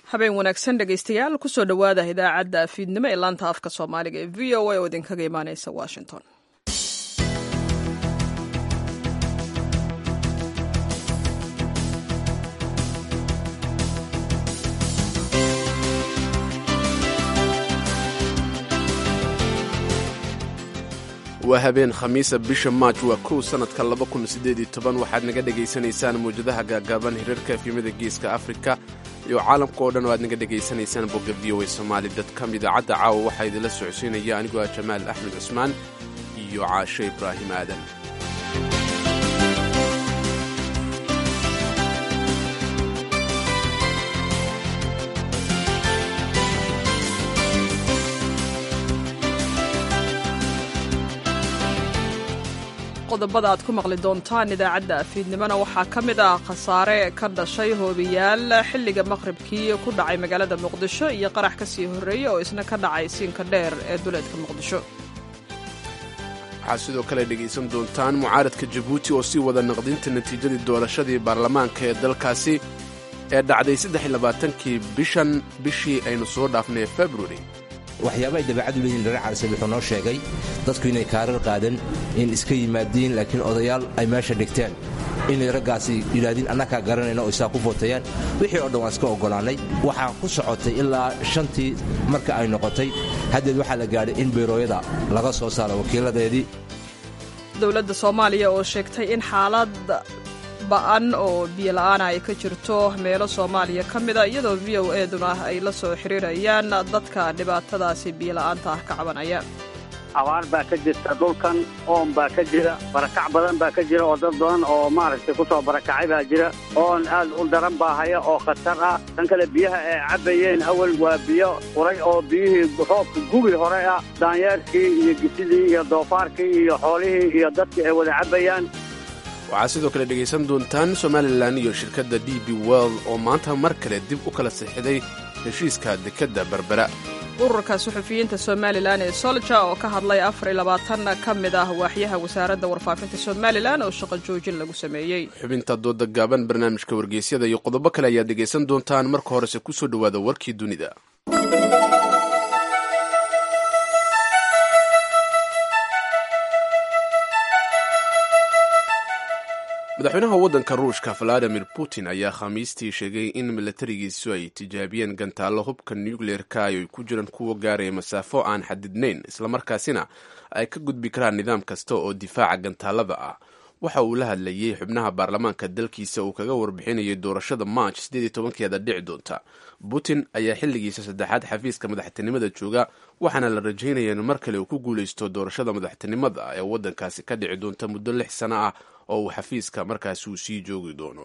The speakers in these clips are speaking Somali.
habeen wanaagsan dhegaystayaal kusoo dhowaada idaacadda fiidnimo ee laanta afka soomaaliga ee v o a oo idinkaga imaaneysa washington waa habeen khamiisa bisha maaj waa kow sannadka waxaad naga dhegaysanaysaan mawjadaha gaagaaban hirarka efimada geeska afrika iyo caalamka oo dhan oo aad naga dhegaysanaysaan bogga v o a somaali dadkam idaacadda caawa waxaa idinla socodsiinaya anigoo ah jamaal axmed cusmaan iyo caashe ibraahim aadan qodobada aad ku maqli doontaan idaacadda afiidnimona waxaa ka mid ah khasaare ka dhashay hoobiyaal xilliga maqribkii ku dhacay magaalada muqdisho iyo qarax ka sii horreeya oo isna ka dhacay siinka dheer ee duleedka muqdisho waxaad sidoo kale dhegaysan doontaan mucaaradka jabuuti oo sii wada naqdinta natiijadii doorashadii baarlamaanka ee dalkaasi ee dhacday saddexiylabaatankii bishan bishii aynu soo dhaafnay februari waxyaaba ay dabeecadu leeyihin dhare calisab wuxuu noo sheegay dadku inay kaarar qaadan in iska yimaadiin laakiin odayaal ay meesha dhigteen inay raggaasi yidhaahdeen annakaa garanayna oo isaa ku vootayaan wixii oo dhan waan iska oggolaannay waxaa ku socotay ilaa shantii marka ay noqotay haddeed waxaa la gaadhay in beyrooyada laga soo saaro wakiiladeedii dowladda soomaaliya oo sheegtay in xaalad ba'an oo biyola'aana ay ka jirto meelo soomaaliya ka mida iyadoo v o eduna ay la soo xiriirayaan dadka dhibaatadaasi biyola'aanta ah ka cabanaya abaar baa ka jirta dhulkan oon baa ka jira barakac badan baa ka jira oo dad badan oo maaragtay ku soo barakacay baa jira oon aad u daran baa haya oo khatar ah tan kale biyaha ay cabbayeen awal waa biyo quray oo biyihii roobka gubi hore ah daanyeerkii iyo gisidii iyo doofaarkii iyo xoolihii iyo dadkii ay wada cabbayaan waxaad sidoo kale dhegaysan doontaan somalilan iyo shirkadda d b world oo maanta mar kale dib u kala sixiday heshiiska dekedda berbera ururka suxufiyiinta somalilan ee solja oo ka hadlay afar iyo labaatan ka mid ah waaxyaha wasaaradda warfaafinta somalilan oo shaqo joojin lagu sameeyey xubinta dooda gaaban barnaamijka wargeysyada iyo qodobo kale ayaad dhegaysan doontaan marka horese ku soo dhowaada warkii dunida madaxweynaha waddanka ruushka valadimir putin ayaa khamiistii sheegay in milatarigiisu ay tijaabiyeen gantaallo hubka nucleer-ka ay ku jiraan kuwa gaaraya masaafo aan xadidnayn islamarkaasina ay ka gudbi karaan nidaam kasta oo difaaca gantaalada ah waxa uu la hadlayey xubnaha baarlamaanka dalkiisa uu kaga warbixinayay doorashada march keeda dhici doonta putin ayaa xilligiisa saddexaad xafiiska madaxtinimada jooga waxaana la rajaynaya in mar kale uu ku guulaysto doorashada madaxtinimada ee waddankaasi ka dhici doonta muddo lix sano ah oo uu xafiiska markaasi uu sii joogi doono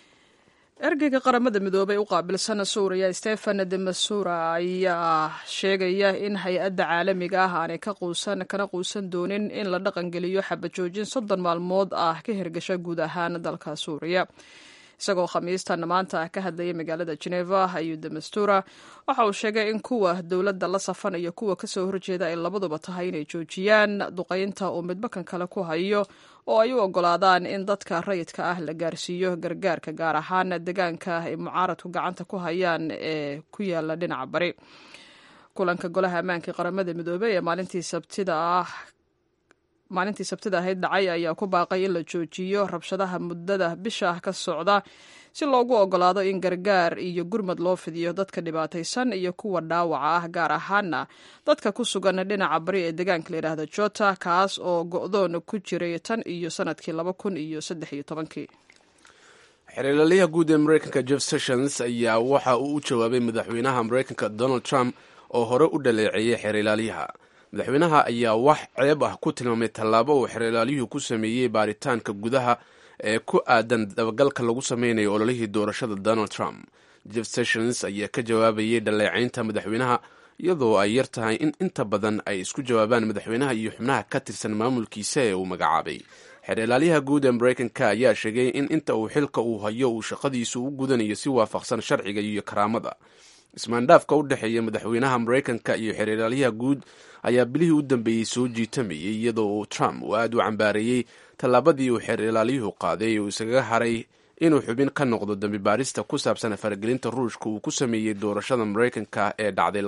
ergeyga qaramada midoobay u qaabilsan suuriya stefan de masura ayaa sheegaya in hay-adda caalamiga ah aanay ka quusan kana quusan doonin in la dhaqangeliyo xabajoojin soddon maalmood ah ka hirgasha guud ahaan dalka suuriya isagoo khamiistan maanta ka hadlayay magaalada geneva ayuu demastura waxa uu sheegay in kuwa dowladda la safan iyo kuwa kasoo horjeeda ay labaduba tahay inay joojiyaan duqaynta uu midbakan kale ku hayo oo ay u ogolaadaan in dadka rayidka ah la gaarsiiyo gargaarka gaar ahaan deegaanka ay mucaaradku gacanta ku hayaan ee ku yaala dhinaca bari kulanka golaha ammaanka qaramada midoobey ee maalintii sabtida ah maalintii sabtida ahayd dhacay ayaa ku baaqay in la joojiyo rabshadaha muddada bisha ah ka socda si loogu ogolaado in gargaar iyo gurmad loo fidiyo dadka dhibaataysan iyo kuwa dhaawaca ah gaar ahaana dadka ku sugan dhinaca bari ee deegaanka layidhaahda jota kaas oo go-doon ku jiray tan iyo sanadkii laba kun iyo saddex iyo tobankii xiriirlaliyaha guud ee mareykanka jeff sessions ayaa waxa uu u jawaabay madaxweynaha mareykanka donald trump oo hore u dhaleeceeyey xiriirlaalyaha madaxweynaha ayaa wax ceeb ah ku tilmaamay tallaabo uu xereelaalyuhu ku sameeyey baaritaanka gudaha ee ku aadan dabagalka lagu sameynayo ololihii doorashada donald trump jeff sessions ayaa ka jawaabayay dhaleecaynta madaxweynaha iyadoo ay yar tahay in inta badan ay isku jawaabaan madaxweynaha iyo xubnaha ka tirsan maamulkiisa ee uu magacaabay xereelaalyaha guud ee mareykanka ayaa sheegay in inta uu xilka uu hayo uu shaqadiisu u gudanayo si waafaqsan sharciga iyo karaamada ismaandhaafka u dhexeeya madaxweynaha mareykanka iyo xereelaalyaha guud ayaa bilihii u dambeeyey soo jiitamayay iyadoo uu trump uu aad u cambaareeyey tallaabadii uu xeer ilaaliyuhu qaaday uu isaga haray inuu xubin ka noqdo dambi baarista ku saabsan faragelinta ruushka uu ku sameeyey doorashada maraykanka ee dhacday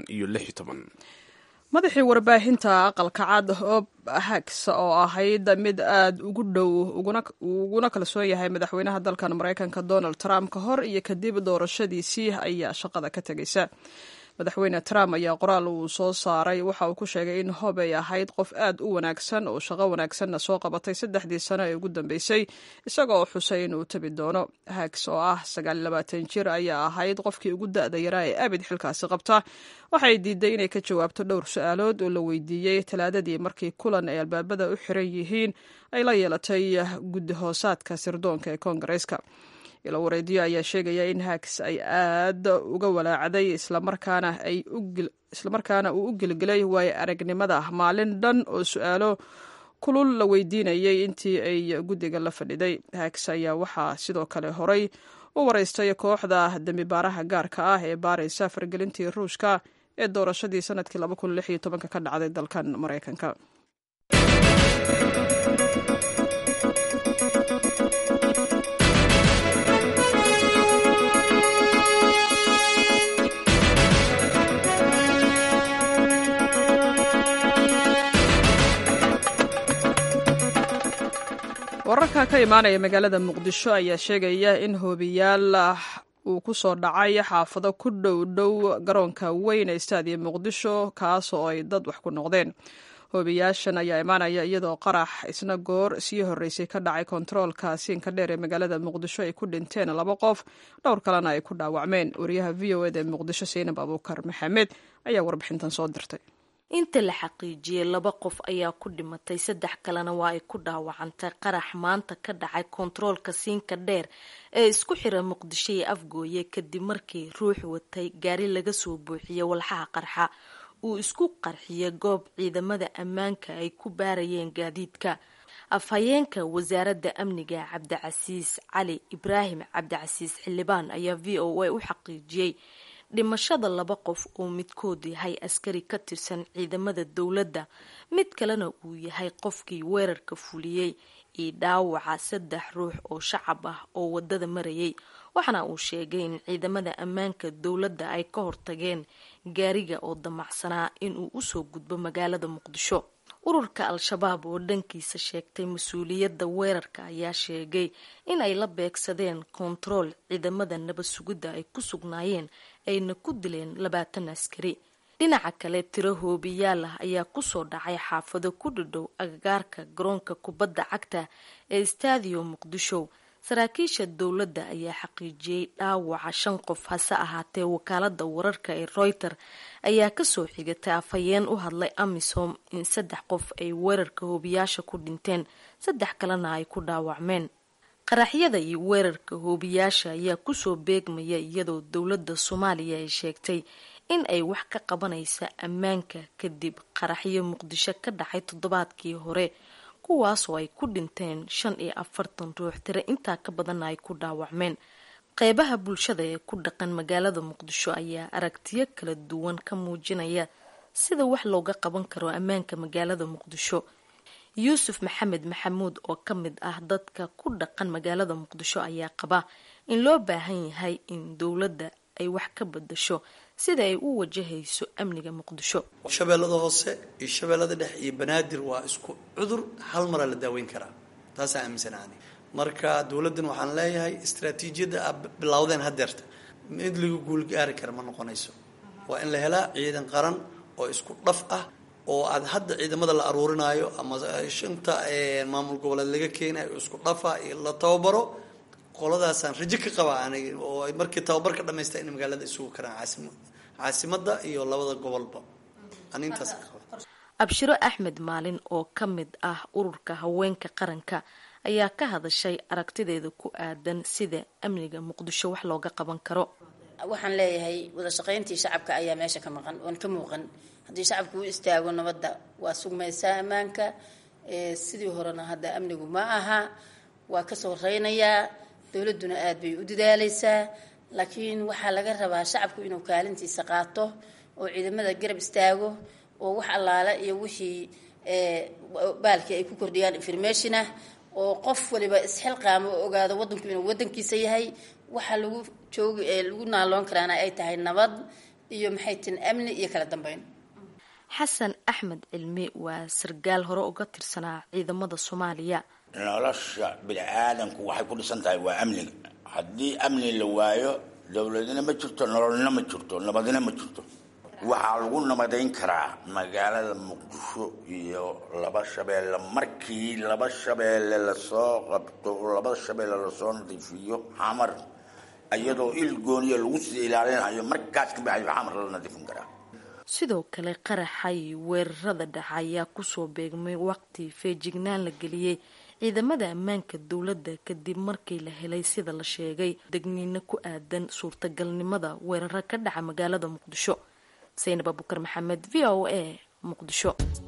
madaxii warbaahinta aqalka cad hob hags oo ahayd mid aad ugu dhow uguna kalsoon yahay madaxweynaha dalkan maraykanka donald trump ka hor iyo kadib doorashadiisii ayaa shaqada ka tegaysa madaxweyne trump ayaa qoraal uu soo saaray waxa uu ku sheegay in hob ay ahayd qof aad u wanaagsan oo shaqo wanaagsanna soo qabatay saddexdii sano ee ugu dambeysay isaga oo xusay inuu tabi doono hags oo ah sagaalyabaatan jir ayaa ahayd qofkii ugu da-da yaraa ee abid xilkaasi qabta waxay diiday inay ka jawaabto dhowr su-aalood oo la weydiiyey talaadadii markii kulan ay albaabada u xiran yihiin ay la yeelatay guddi hoosaadka sirdoonka ee koongareeska ilo wareediyo ayaa sheegaya in hags ay aad uga walaacday islamarkaana uu u gelgelay waayo aragnimada maalin dhan oo su-aalo kulul la weydiinayay intii ay guddiga la fadhiday hags ayaa waxaa sidoo kale horay u wareystay kooxda dembibaaraha gaarka ah ee baaraysa fargelintii ruushka ee doorashadii sanadkii ka dhacday dalkan maraykanka wararka ka imaanaya magaalada muqdisho ayaa sheegaya in hoobiyaal uu ku soo dhacay xaafado ku dhow dhow garoonka weyn ee staadiya muqdisho kaas oo ay dad wax ku noqdeen hoobiyaashan ayaa imaanaya iyadoo qarax isna goor sii horreysay ka dhacay kontaroolka siinka dheer ee magaalada muqdisho ay ku dhinteen laba qof dhowr kalena ay ku dhaawacmeen wariyaha v o eda ee muqdisho saynab abuukar maxamed ayaa warbixintan soo dirtay inta la xaqiijiyey laba qof ayaa ku dhimatay saddex kalena waa ay ku dhaawacantay qarax maanta ka dhacay kontaroolka siinka dheer ee isku xira muqdisho iyo afgooye kadib markii ruux watay gaari laga soo buuxiyey walxaha qarxa uu isku qarxiyey goob ciidamada ammaanka ay ku baarayeen gaadiidka afhayeenka wasaaradda amniga cabdicasiis cali ibraahim cabdicasiis xildhibaan ayaa v o a u xaqiijiyey dhimashada laba qof oo midkood yahay askari ka tirsan ciidamada dowladda mid kalena uu yahay qofkii weerarka fuliyey iyo dhaawaca saddex ruux oo shacab ah oo wadada marayay waxaana uu sheegay in ciidamada ammaanka dowladda ay ka hortageen gaariga oo damacsanaa inuu usoo gudbo magaalada muqdisho ururka al-shabaab oo dhankiisa sheegtay mas-uuliyadda weerarka ayaa sheegay in ay la beegsadeen kontarool ciidamada nabad sugidda ay ku sugnaayeen ayna ku dileen labaatan askari dhinaca kale tiro hoobiyaal ah ayaa kusoo dhacay xaafado ku dhadhow agagaarka garoonka kubadda cagta ee stadio muqdisho saraakiisha dowladda ayaa xaqiijiyey dhaawaca shan qof hase ahaatee wakaalada wararka ee reuter ayaa kasoo xigatay afhayeen u hadlay amisom in saddex qof ay weerarka hoobiyaasha ku dhinteen saddex kalena ay ku dhaawacmeen qaraxyada iyo weerarka hoobiyaasha ayaa kusoo beegmaya iyadoo dowladda soomaaliya ay sheegtay in ay wax ka qabanaysa ammaanka kadib qaraxyo muqdisho ka dhacay toddobaadkii hore kuwaasoo ay ku dhinteen shan iyo afartan ruux tire intaa ka badanna ay ku dhaawacmeen qeybaha bulshada ee ku dhaqan magaalada muqdisho ayaa aragtiyo kala duwan ka muujinaya sida wax looga qaban karo ammaanka magaalada muqdisho yuusuf maxamed maxamuud oo ka mid ah dadka ku dhaqan magaalada muqdisho ayaa qaba in loo baahan yahay in dowladda ay wax ka badasho sida ay u wajahayso amniga muqdisho shabeellada hoose iyo shabeellada dhex iyo banaadir waa isku cudur hal maraa la daaweyn karaa taasaa aaminsanaani marka dowladdan waxaan leeyahay istraatiijiyadda a bilowdeen hadeerta mid lagu guulgaari kara ma noqonayso waa in la helaa ciidan qaran oo isku dhaf ah oo aad hadda ciidamada la aruurinaayo ama shanta maamul goboleed laga keenayo isku dhafa iyo la tababaro qoladaasaan rajo ka qaba anig oo ay markii tababarka dhamaysta in magaalada isugu karaan caasim caasimada iyo labada gobolba ani intaas ka qaba abshiro axmed maalin oo ka mid ah ururka haweenka qaranka ayaa ka hadashay aragtideeda ku aadan sida amniga muqdisho wax looga qaban karo waxaan leeyahay wada shaqayntii shacabka ayaa meesha ka maqan oon ka muuqan haddii shacabku u istaago nabadda waa sugmaysaa ammaanka sidii horena hadda amnigu ma aha waa kasoo reynayaa dowladduna aad bay u dadaalaysaa laakiin waxaa laga rabaa shacabku inuu kaalintiisa qaato oo ciidamada garab istaago oo wax allaale iyo wixii baalkii ay ku kordhiyaan informationah oo qof waliba isxilqaamo oo ogaado wadanku inuu wadankiisa yahay waxaa lagu joogi ee lagu naaloon karaana ay tahay nabad iyo maxay tihin amni iyo kala dambeyn xasan axmed cilmi waa sargaal hore uga tirsanaa ciidamada soomaaliya nolosha bini-aadanku waxay ku dhisan tahay waa amniga haddii amni la waayo dowladina ma jirto nololna ma jirto nabadina ma jirto waxaa lagu nabadayn karaa magaalada muqdisho iyo laba shabeelle markii laba shabeelle lasoo qabto laba shabeelle lasoo nadiifiyo xamar iyadoo il gooniya lagu sii ilaalinayo markaas kabacdi xamar la nadiifin karaa sidoo kale qaraxa iyo weerarada dhaca ayaa kusoo beegmay waqti feejignaan la geliyey ciidamada ammaanka dowladda kadib markii la helay sida la sheegay degniino ku aadan suurtagalnimada weeraro ka dhaca magaalada muqdisho saynab abukar maxamed v o a muqdisho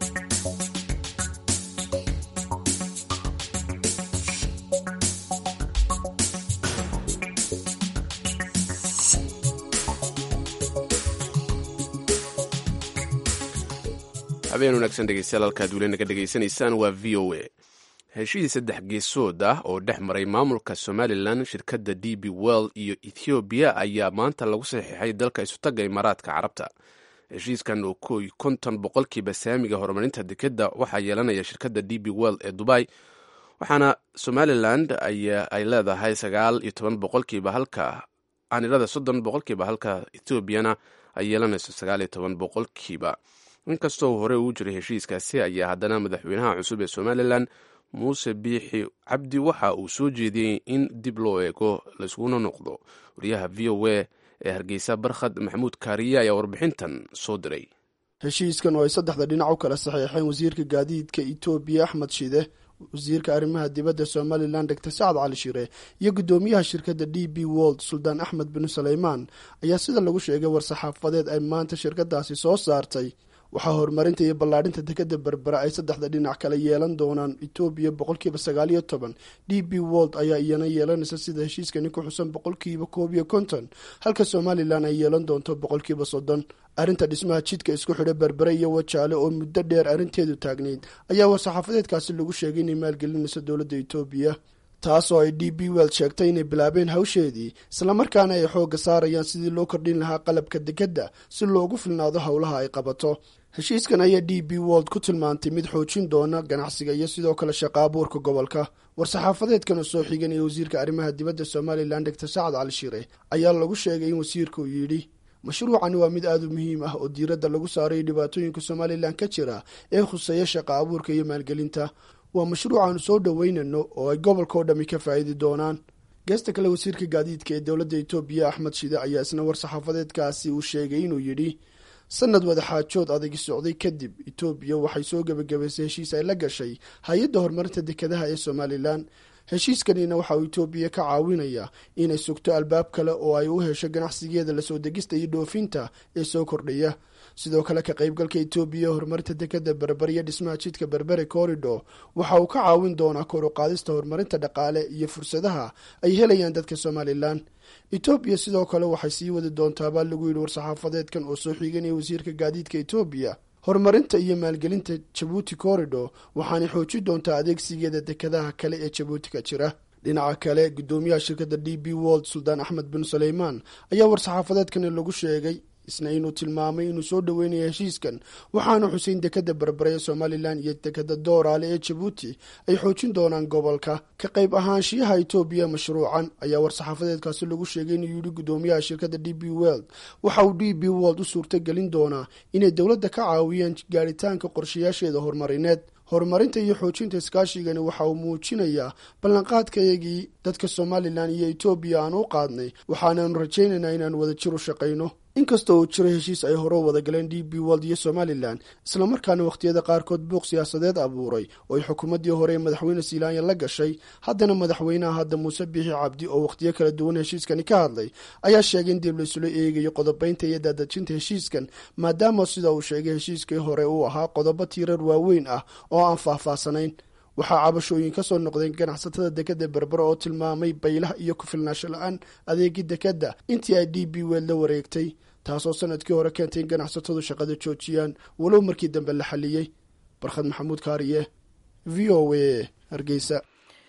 habeen wanaagsan dhegeystayaal halkaad weli naga dhegaysanaysaan waa v o a heshiis saddex geesood ah oo dhex maray maamulka somalilan shirkadda d b well iyo ethoobiya ayaa maanta lagu saxiixay dalka isutaga imaaraadka carabta heshiiskan oo koy konton boqolkiiba saamiga horumarinta dekedda waxaa yeelanaya shirkadda d b well ee dubai waxaana somalilan ay leedahay sagaal iyo toban boqolkiiba halka aanirada soddon boqolkiiba halka ethoobiana ay yeelanayso sagaal iyo toban boqolkiiba inkastoo hore uu jiray heshiiskaasi ayaa haddana madaxweynaha cusub ee somalilan muuse biixi cabdi waxa uu soo jeediyey in dib loo eego layskuna noqdo wariyaha v o a ee hargeysa barkhad maxamuud kaariye ayaa warbixintan soo diray heshiiskan oo ay saddexda dhinac u kala saxeexeen wasiirka gaadiidka etoobiya axmed shide wasiirka arrimaha dibadda somalilan doctor sacad cali shire iyo guddoomiyaha shirkadda d b wold suldaan axmed binu saleymaan ayaa sida lagu sheegay war-saxaafadeed ay maanta shirkadaasi soo saartay waxaa horumarinta iyo ballaadhinta dekeda berbera ay saddexda dhinac kala yeelan doonaan etoobiya boqolkiiba sagaal iyo toban d b wold ayaa iyana yeelanaysa sida heshiiskani ku xusan boqolkiiba koob iyo konton halka somalilan ay yeelan doonto boqolkiiba soddon arrinta dhismaha jidka isku xidha berbere iyo wajaale oo muddo dheer arrinteedu taagnayd ayaa war-saxaafadeedkaasi lagu sheegay inay maalgelinayso dowladda etoobiya taasoo ay d b weld sheegtay inay bilaabeen hawsheedii islamarkaana ay xoogga saarayaan sidii loo kordhin lahaa qalabka dekedda si loogu filnaado howlaha ay qabato heshiiskan ayaa d b wold ku tilmaantay mid xoojin doona ganacsiga iyo sidoo kale shaqa abuurka gobolka war-saxaafadeedkan oo soo xiganaya wasiirka arrimaha dibadda somalilan doctor sacad cali shire ayaa lagu sheegay in wasiirka uu yidhi mashruucani waa mid aada u muhiim ah oo diiradda lagu saarayo dhibaatooyinka somalilan ka jira ee khuseeya shaqa abuurka iyo maalgelinta waa mashruuc aanu soo dhoweynano oo ay gobolka oo dhammi ka faa'iidi doonaan geesta kale wasiirka gaadiidka ee dowladda etoobiya axmed shide ayaa isna war-saxaafadeedkaasi uu sheegay inuu yidhi sanad wadaxaajood adagi socday kadib etoobiya waxay soo gebagabaysay heshiis ay la gashay hay-adda horumarinta dekedaha ee somalilan heshiiskanina waxa uu etoobiya ka caawinaya inay sugto albaab kale oo ay u hesho ganacsigeeda lasoo degista iyo dhoofinta ee soo kordhaya sidoo kale ka qaybgalka etoobiya horumarinta dekeda berber iyo dhismaha jidka berbere corridor waxa uu ka caawin doonaa kor u qaadista horumarinta dhaqaale iyo fursadaha ay helayaan dadka somalilan etoobiya sidoo kale waxay sii wadi doontaa baa lagu yidhi war-saxaafadeedkan oo soo xiiganaya wasiirka gaadiidka etoobiya horumarinta iyo maalgelinta jabuuti corridor waxaanay xoojin doontaa adeegsigeeda dekedaha kale ee jabuuti ka jira dhinaca kale guddoomiyaha shirkadda d b wold suldaan axmed bin saleymaan ayaa war-saxaafadeedkani lagu sheegay isna inuu tilmaamay inuu soo dhoweynayo heshiiskan waxaana xuseyn dekeda berbere ee somalilan iyo dekeda dooraale ee jabuuti ay xoojin doonaan gobolka ka qayb ahaanshiyaha etoobiya mashruucan ayaa war-saxaafadeedkaasi lagu sheegay inuu yidhi guddoomiyaha shirkadda d b weld waxa uu d b wold u suurtagelin doonaa inay dowladda ka caawiyaan gaaritaanka qorshayaasheeda horumarineed horumarinta iyo xoojinta iskaashigani waxa uu muujinayaa ballanqaadkayagii dadka somalilan iyo etoobiya aan u qaadnay waxaanaanu rajaynaynaa inaan wada jir u shaqayno inkastoo uu jiro heshiis ay hore u wada galeen d b wold iyo somalilan islamarkaana wakhtiyada qaarkood buuq siyaasadeed abuuray oo ay xukuumaddii hore ee madaxweyne silaanya la gashay haddana madaxweynaha hadda muuse biixi cabdi oo wakhtiyo kala duwan heshiiskani ka hadlay ayaa sheegay in dib laysula eegayo qodobaynta iyo daadajinta heshiiskan maadaama sida uu sheegay heshiiskii hore uu ahaa qodobo tiirar waaweyn ah oo aan faahfaahsanayn waxaa cabashooyin ka soo noqdeen ganacsatada dekeda berbere oo tilmaamay baylaha iyo ku-filnaasho la-aan adeegii dekeda intii ay d b weld la wareegtay taasoo sanadkii hore keentay in ganacsatadu shaqada joojiyaan walow markii dambe la xaliyey barkhad maxamuud kaariye v o a hargeysa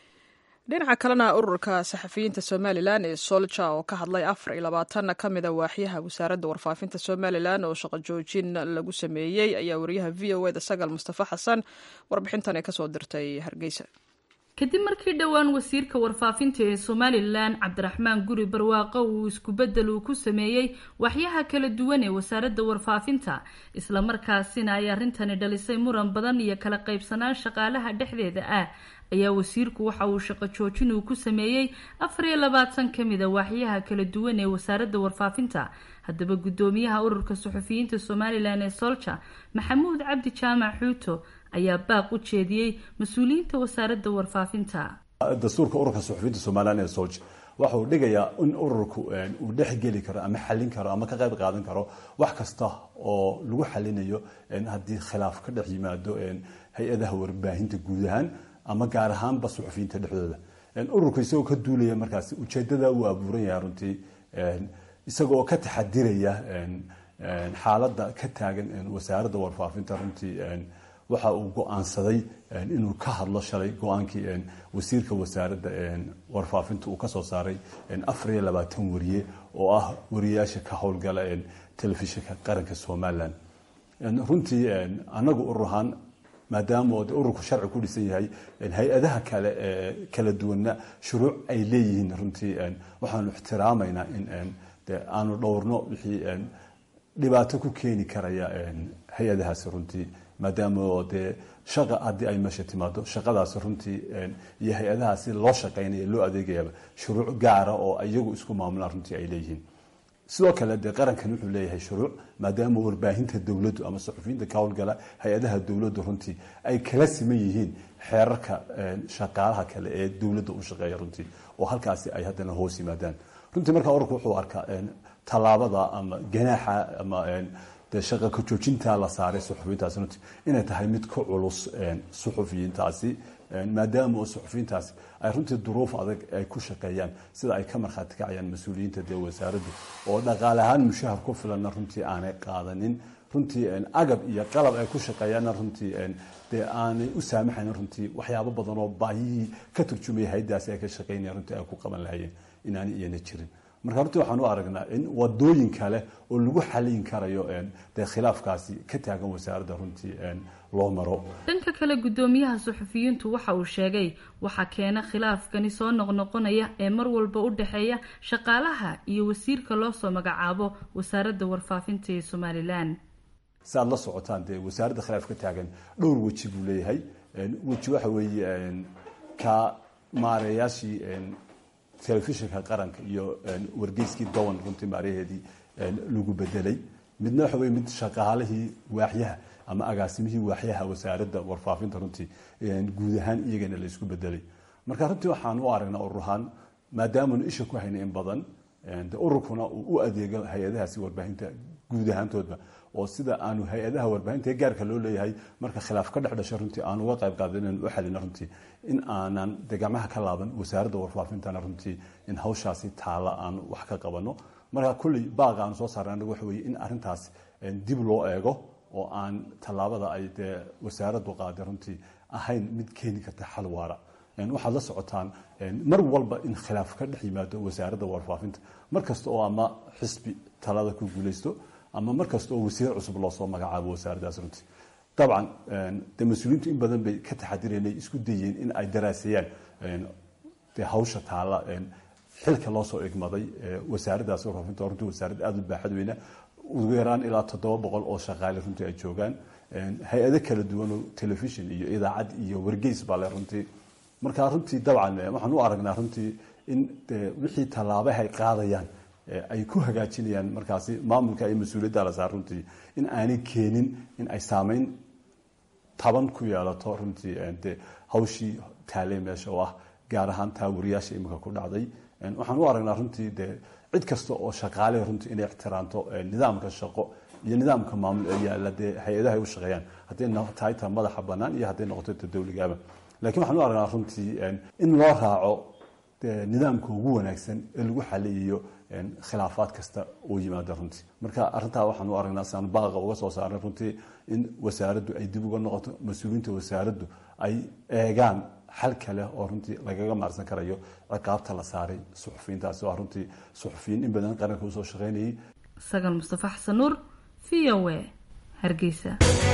dhinaca kalena ururka saxafiyiinta somalilan ee solja oo ka hadlay afar iyo labaatan ka mida waaxyaha wasaaradda warfaafinta somalilan oo shaqo joojin lagu sameeyey ayaa wariyaha v o eda sagal mustafa xasan warbixintan ay kasoo dirtay hargeysa kadib markii dhowaan wasiirka warfaafinta ee somalilan cabdiraxmaan guri barwaaqo uu iskubedel uu ku sameeyey waxyaha kala duwan ee wasaaradda warfaafinta islamarkaasina ay arrintani dhalisay muran badan iyo kala qaybsanaan shaqaalaha dhexdeeda ah ayaa wasiirku waxa uu shaqo joojin uu ku sameeyey afar iyo labaatan ka mida waaxyaha kala duwan ee wasaaradda warfaafinta haddaba guddoomiyaha ururka suxufiyiinta somalilan ee solja maxamuud cabdi jaamac xuuto ayaa baaq u jeediyey mas-uuliyiinta wasaaradda warfaafinta dastuurka ururka suxufiyiinta somalilan ee solja waxa uu dhigayaa in ururku uu dhexgeli karo ama xallin karo ama ka qayb qaadan karo wax kasta oo lagu xalinayo haddii khilaaf ka dhex yimaado hay-adaha warbaahinta guud ahaan ama gaar ahaanba suxufiyiinta dhexdooda ururku isagoo ka duulaya markaasi ujeedada uu abuuran yahay runtii isagoo ka taxadiraya xaaladda ka taagan wasaaradda warfaafinta runtii waxa uu go-aansaday inuu ka hadlo shalay go-aankii wasiirka wasaaradda warfaafinta uu kasoo saaray afar iyo labaatan wariye oo ah wariyayaasha ka howlgala telefishinka qaranka somalilan runtii anagu urur ahaan maadaama ururku sharci ku dhisan yahay hay-adaha kale ee kala duwanna shuruuc ay leeyihiin runtii waxaanu ixtiraamaynaa in aanu dhowrno wixii dhibaato ku keeni karaya hay-adahaasi runtii maadaama dee shaqa haddii ay meesha timaado shaqadaasi runtii iyo hay-adahaasi loo shaqaynaya loo adeegayaba shuruuc gaara oo iyagu isku maamulaan runtii ay leeyihiin sidoo kale dee qarankan wuxuu leeyahay shuruuc maadaama warbaahinta dowladdu ama saxufiyiinta ka howlgala hay-adaha dowladdu runtii ay kala siman yihiin xeerarka shaqaalaha kale ee dowladda u shaqeeya runtii oo halkaasi ay haddana hoos yimaadaan runtii markaa ururku wuxuu arkaa tallaabada ama ganaaxa ama dee shaqa ka joojinta la saaray suxufiyiintaasi runtii inay tahay mid ka culus suxufiyiintaasi maadaama oo suxufiyiintaasi ay runtii duruuf adag ay ku shaqeeyaan sida ay ka markhaati kacayaan mas-uuliyiinta dee wasaaraddu oo dhaqaale ahaan mushahar ku filanna runtii aanay qaadanin runtii agab iyo qalab ay ku shaqeeyaanna runtii dee aanay u saamaxayn runtii waxyaabo badan oo baahiyihii ka turjumaya haydaasi ay ka shaqeynaya runtii ay ku qaban lahayeen inaanay iyana jirin marka runtii waxaan u aragnaa in wadooyin kale oo lagu xalin karayo dee khilaafkaasi ka taagan wasaaradda runtii loo maro dhanka kale guddoomiyaha suxufiyiintu waxa uu sheegay waxaa keena khilaafkani soo noqnoqonaya ee mar walba u dhexeeya shaqaalaha iyo wasiirka loo soo magacaabo wasaaradda warfaafinta ee somalilan si aad la socotaan dee wasaaradda khilaaf ka taagan dhowr weji buu leeyahay weji waxa weeye ka maareeyaashii telefishinka qaranka iyo wargeyskii dowan runtii maaraheedii lagu bedelay midna waxa wey mid shaqaalihii waaxyaha ama agaasimihii waaxyaha wasaaradda warfaafinta runtii guud ahaan iyagana la isku bedelay marka runtii waxaan u aragnaa ururahaan maadaamanu isha ku hayna in badan de ururkuna uu u adeego hay-adahaasi warbaahinta guud ahaantoodba oo sida aanu hay-adaha warbaahinta ee gaarka loo leeyahay marka khilaaf ka dhex dhasho runtii aan uga qayb qaada inaan u xalino runtii in aanan de gacmaha ka laaban wasaaradda warfaafintana runtii in hawshaasi taala aan wax ka qabano marka kulley baaqa aanu soo saarna anagu waxa weye in arrintaas dib loo eego oo aan tallaabada ay dee wasaaraddu qaaday runtii ahayn mid keeni karta xal waara waxaad la socotaan mar walba in khilaaf ka dhex yimaado wasaaradda warfaafinta mar kasta oo ama xisbi talada ku guuleysto ama mar kasta oo wasiir cusub loo soo magacaabo wasaaraddaas runtii dabcan de mas-uuliyiintu in badan bay ka taxadireen ay isku dayeen in ay daraaseeyaan de hawsha taala xilka loo soo igmaday wasaaraddaas warfaafinta runtii wasaarad aada u baaxad weyna ugu yaraan ilaa toddoba boqol oo shaqaale runtii ay joogaan hay-ado kala duwan oo telefishon iyo idaacad iyo wargeys baa le runtii marka runtii dabcan waxaan u aragnaa runtii in wixii tallaabaha ay qaadayaan ay ku hagaajinayaan markaasi maamulka iyo mas-uuliyadda la saar runtii in aanay keenin in ay saameyn taban ku yeelato runtii de hawshii taaley meesha oo ah gaar ahaan taa wariyaasha imika ku dhacday waxaan u aragnaa runtii de cid kasta oo shaqaale runtii inay ixtiraamto nidaamka shaqo iyo nidaamka maamul ee yaalla dee hay-adaha ay u shaqeeyaan hadday tahay ta madaxa bannaan iyo hadday noqoto ta dawligaaba lakiin waxaan u aragnaa runtii in loo raaco nidaamka ugu wanaagsan ee lagu xaliyiyo khilaafaad kasta oo yimaada runtii marka arrintaa waxaan u aragnaa siaan baaqa uga soo saarnay runtii in wasaaraddu ay dib uga noqoto mas-uuliyiinta wasaaraddu ay eegaan xal kale oo runtii lagaga maarsan karayo ciqaabta la saaray suxufiyiintaasi waa runtii suxufiyiin in badan qaranka usoo shaqaynayay sagal mustafa xasan nuur v o a hargeysa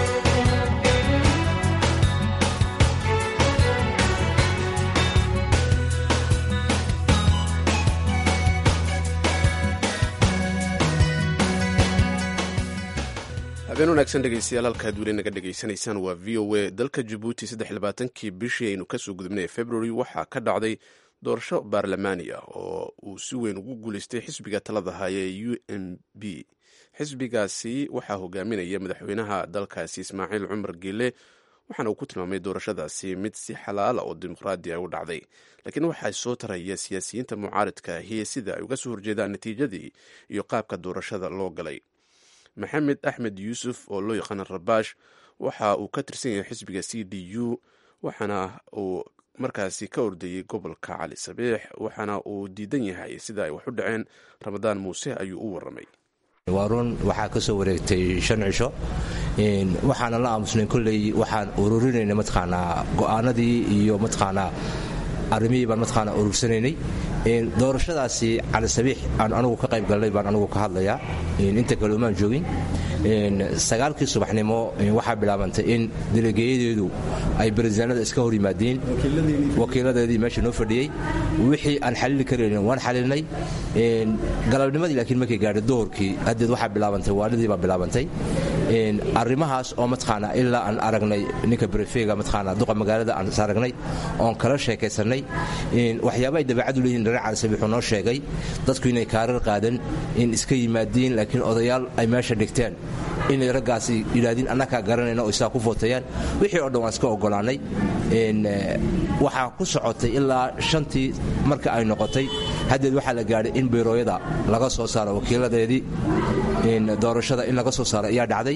habeen wanaagsan dhegeystayaal halkaad weli naga dhegaysanaysaan waa v o a dalka jabuuti saddexlabaatankii bishii aynu kasoo gudubnay february waxaa ka dhacday doorasho baarlamaani ah oo uu si weyn ugu guuleystay xisbiga talada haya ee u m b xisbigaasi waxaa hogaaminaya madaxweynaha dalkaasi ismaaciil cumar geele waxaana uu ku tilmaamay doorashadaasi mid si xalaala oo dimuqraadi a u dhacday laakiin waxaa soo taraya siyaasiyiinta mucaaridka ahi sida ay uga soo horjeedaan natiijadii iyo qaabka doorashada loo galay maxamed axmed yuusuf oo loo yaqaana rabaash waxa uu ka tirsan yahay xisbiga c d u waxaana uu markaasi ka ordayey gobolka cali sabiix waxaana uu diidan yahay sida ay wax u dhaceen ramadaan muuse ayuu u waramay waa run waxaa ka soo wareegtay shan cisho waxaana la aamusnay kolley waxaan ururinayna mataqaanaa go'aanadii iyo mataqaanaa arrimihii baan mataqaanaa urursanaynay doorashadaasi cali sabiix aan anugu ka qayb galnay baan anugu ka hadlayaa inta kale umaan joogin sagaalkii subaxnimo waxaa bilaabantay in delegeeyadeedu ay barisaanada iska hor yimaadeen wakiiladeedii meesha noo fadhiyey wixii aan xalili karaynin waan xalilnay galabnimadii laakiin markay gaadhay dohorkii haddeed waxaa bilaabantay waalidii baa bilaabantay arrimahaas oo mataqaanaa ilaa aan aragnay ninka brefega mataqaanaa duqa magaalada aan is aragnay oon kala sheekaysannay waxyaaba ay dabeecadu leeyihin dhare cali sabiix uu noo sheegay dadku inay kaarar qaadan in iska yimaadiin laakiin odayaal ay meesha dhigteen inay raggaasi yidhaahdeen annakaa garanayna oo isaa ku footayaan wixii oo dhan waan iska oggolaannay waxaa ku socotay ilaa shantii marka ay noqotay haddeed waxaa la gaadhay in biirooyada laga soo saaro wakiiladeedii doorashada in laga soo saaro ayaa dhacday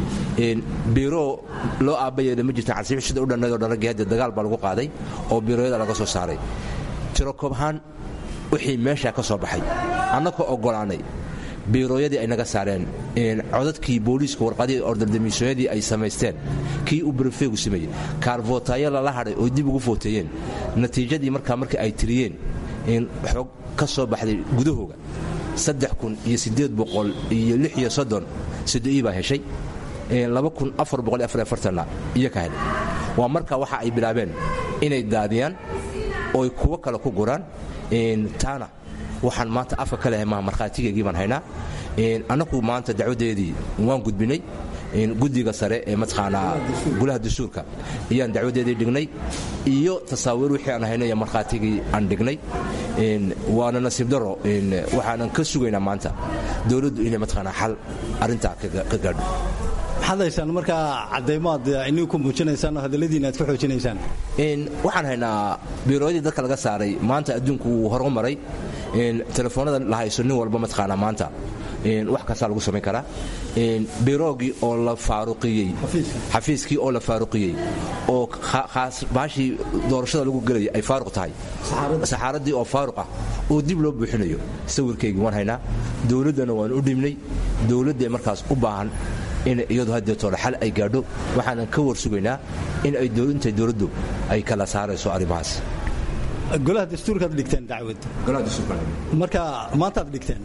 biiroo loo aabbayeeda ma jirta casiix sida u dhannaydoo dhan raggii haddeed dagaal baa lagu qaaday oo biirooyada laga soo saaray tiro koobhaan wixii meeshaa ka soo baxay annakoo oggolaannay biirooyadii ay naga saareen codadkii booliiska warqadihii ordardamiisooyadii ay samaysteen kii uu barefeegu sameeyey kaarvootaayo lala hadhay oo dib ugu footeeyeen natiijadii markaa marka ay tiriyeen xoog ka soo baxday gudahooga saddex kun iyo siddeed boqol iyo lix iyo soddon sodo-ii baa heshay laba kun afar boqol iyo afar iyo afartanna iyo ka helay waa marka waxa ay bilaabeen inay daadiyaan ooy kuwo kale ku guraan taana waxaan maanta afka ka lehay maha markhaatigeygii baan haynaa annagu maanta dacwaddeedii waan gudbinay guddiga sare ee mataqaanaa gulaha dastuurka ayaan dacwaddeedii dhignay iyo tasaawiir wixii aan haynay iyo markhaatigii aan dhignay waana nasiib daro waxaanan ka sugaynaa maanta dowladdu inay mataqaanaa xal arrintaa ka gaadho maxaad haysaan markaa cadaymaad inigu ku muujinaysaan oo hadalladiina aad ku xoojinaysaan waxaan haynaa biirooyadii dadka laga saaray maanta adduunku wuu horumaray telefoonada la hayso nin walba mataqaanaa maanta wax kastaa lagu samayn karaa biroogii oo la faaruqiyey xafiiskii oo la faaruqiyey oo baashii doorashada lagu gelaya ay faaruq tahay saxaaradii oo faaruq ah oo dib loo buuxinayo sawirkaygii waan haynaa dowladdana waan u dhimnay dowladdae markaas u baahan in iyadu haddeetoole xal ay gaadho waxaanan ka war sugaynaa in ay intay dowladdu ay kala saarayso arrimahaas golaha dastuurkaad dhigteen dacwad marka maantaad dhigteen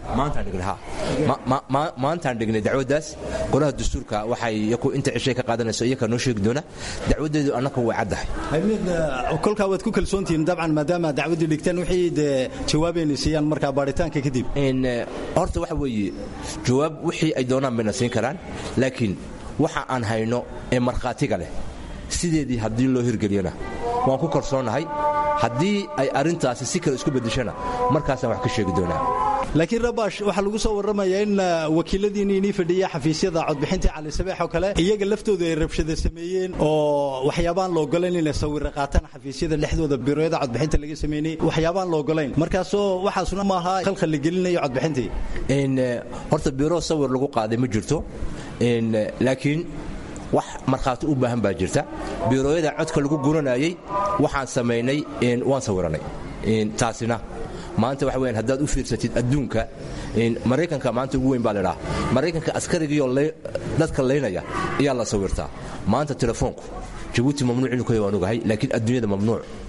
maantaan dhignay dacwaddaas golaha dastuurka waxay inta cishay ka qaadanayso iyakaa noo sheegi doona dacwaddeedu annaka way caddahay kolkaa waad ku kalsoontihiin dabcan maadaama dacwaddii dhigteen wixii dee jawaabayna siiyaan markaa baaritaanka kadib horta waxa weeye jawaab wixii ay doonaan bayna siin karaan laakiin waxa aan hayno ee markhaatiga leh sideedii haddii loo hirgeliyana waan ku kalsoonnahay haddii ay arrintaasi si kale isku beddeshana markaasaan wax ka sheegi doonaa laakiin rabash waxaa lagu soo warramayaa in wakiiladiinni inii fadhiya xafiisyada codbixinta cali sabeex oo kale iyaga laftooda ay rabshada sameeyeen oo waxyaabaan la ogolayn inay sawirra qaataan xafiisyada dhexdooda biirooyada codbixinta laga sameynay waxyaabaan la ogolayn markaasoo waxaasuna maaha khalkhal la gelinayo codbixintii horta biiroo sawir lagu qaaday ma jirto laakiin wax markhaati u baahan baa jirta biirooyada codka lagu guranayey waxaan samaynay waan sawiranay taasina maanta waxa weyaan haddaad u fiirsatid adduunka maraykanka maanta ugu weyn baa ladhaa maraykanka askarigiioo dadka laynaya ayaa la sawirtaa maanta telefoonku jabuuti mamnuuc inuu ka waan ogahay laakiin adduunyada mamnuuc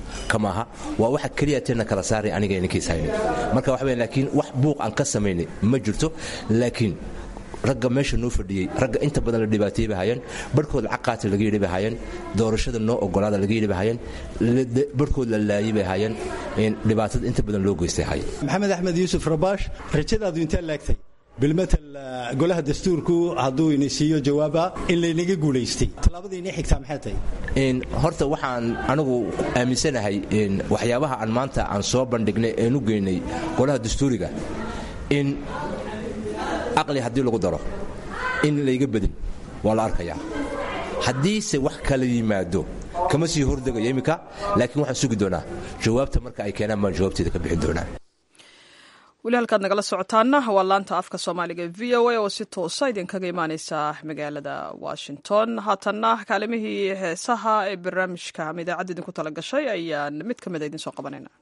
kamaaha waa waxa keliya teena kala saaray aniga ninkiis hayni marka waxa weyn laakiin wax buuq aan ka samaynay ma jirto laakiin ragga meesha noo fadhiyey ragga inta badan la dhibaateeyey bay hayeen barhkood caqaati laga yidhi bay hayeen doorashada noo ogolaada laga yidhi bay hayeen barhkood la laayey bay hayeen dhibaatada inta badan loo geystay hayeen maxamed axmed yuusuf rabaash rajadaadu intee laagtay bilmatal golaha dastuurku hadduu ini siiyo jawaaba in laynaga guulaystay tallaabada inii xigtaa maxay tahay horta waxaan anigu aaminsanahay waxyaabaha aan maanta aan soo bandhignay een u geynay golaha dastuuriga in aqli haddii lagu daro in layga badin waa la arkayaa haddiise wax kala yimaado kama sii hordegayo iminka laakiin waxaan sugi doonaa jawaabta marka ay keenaan baan jawaabteeda ka bixin doonaa weli halkaad nagala socotaana waa laanta afka soomaaliga v o a oo si toosa idinkaga imaaneysa magaalada washington haatanna kaalimihii heesaha ee barnaamijka ama idaacadda idinku tala gashay ayaan mid ka mida idinsoo qabanayna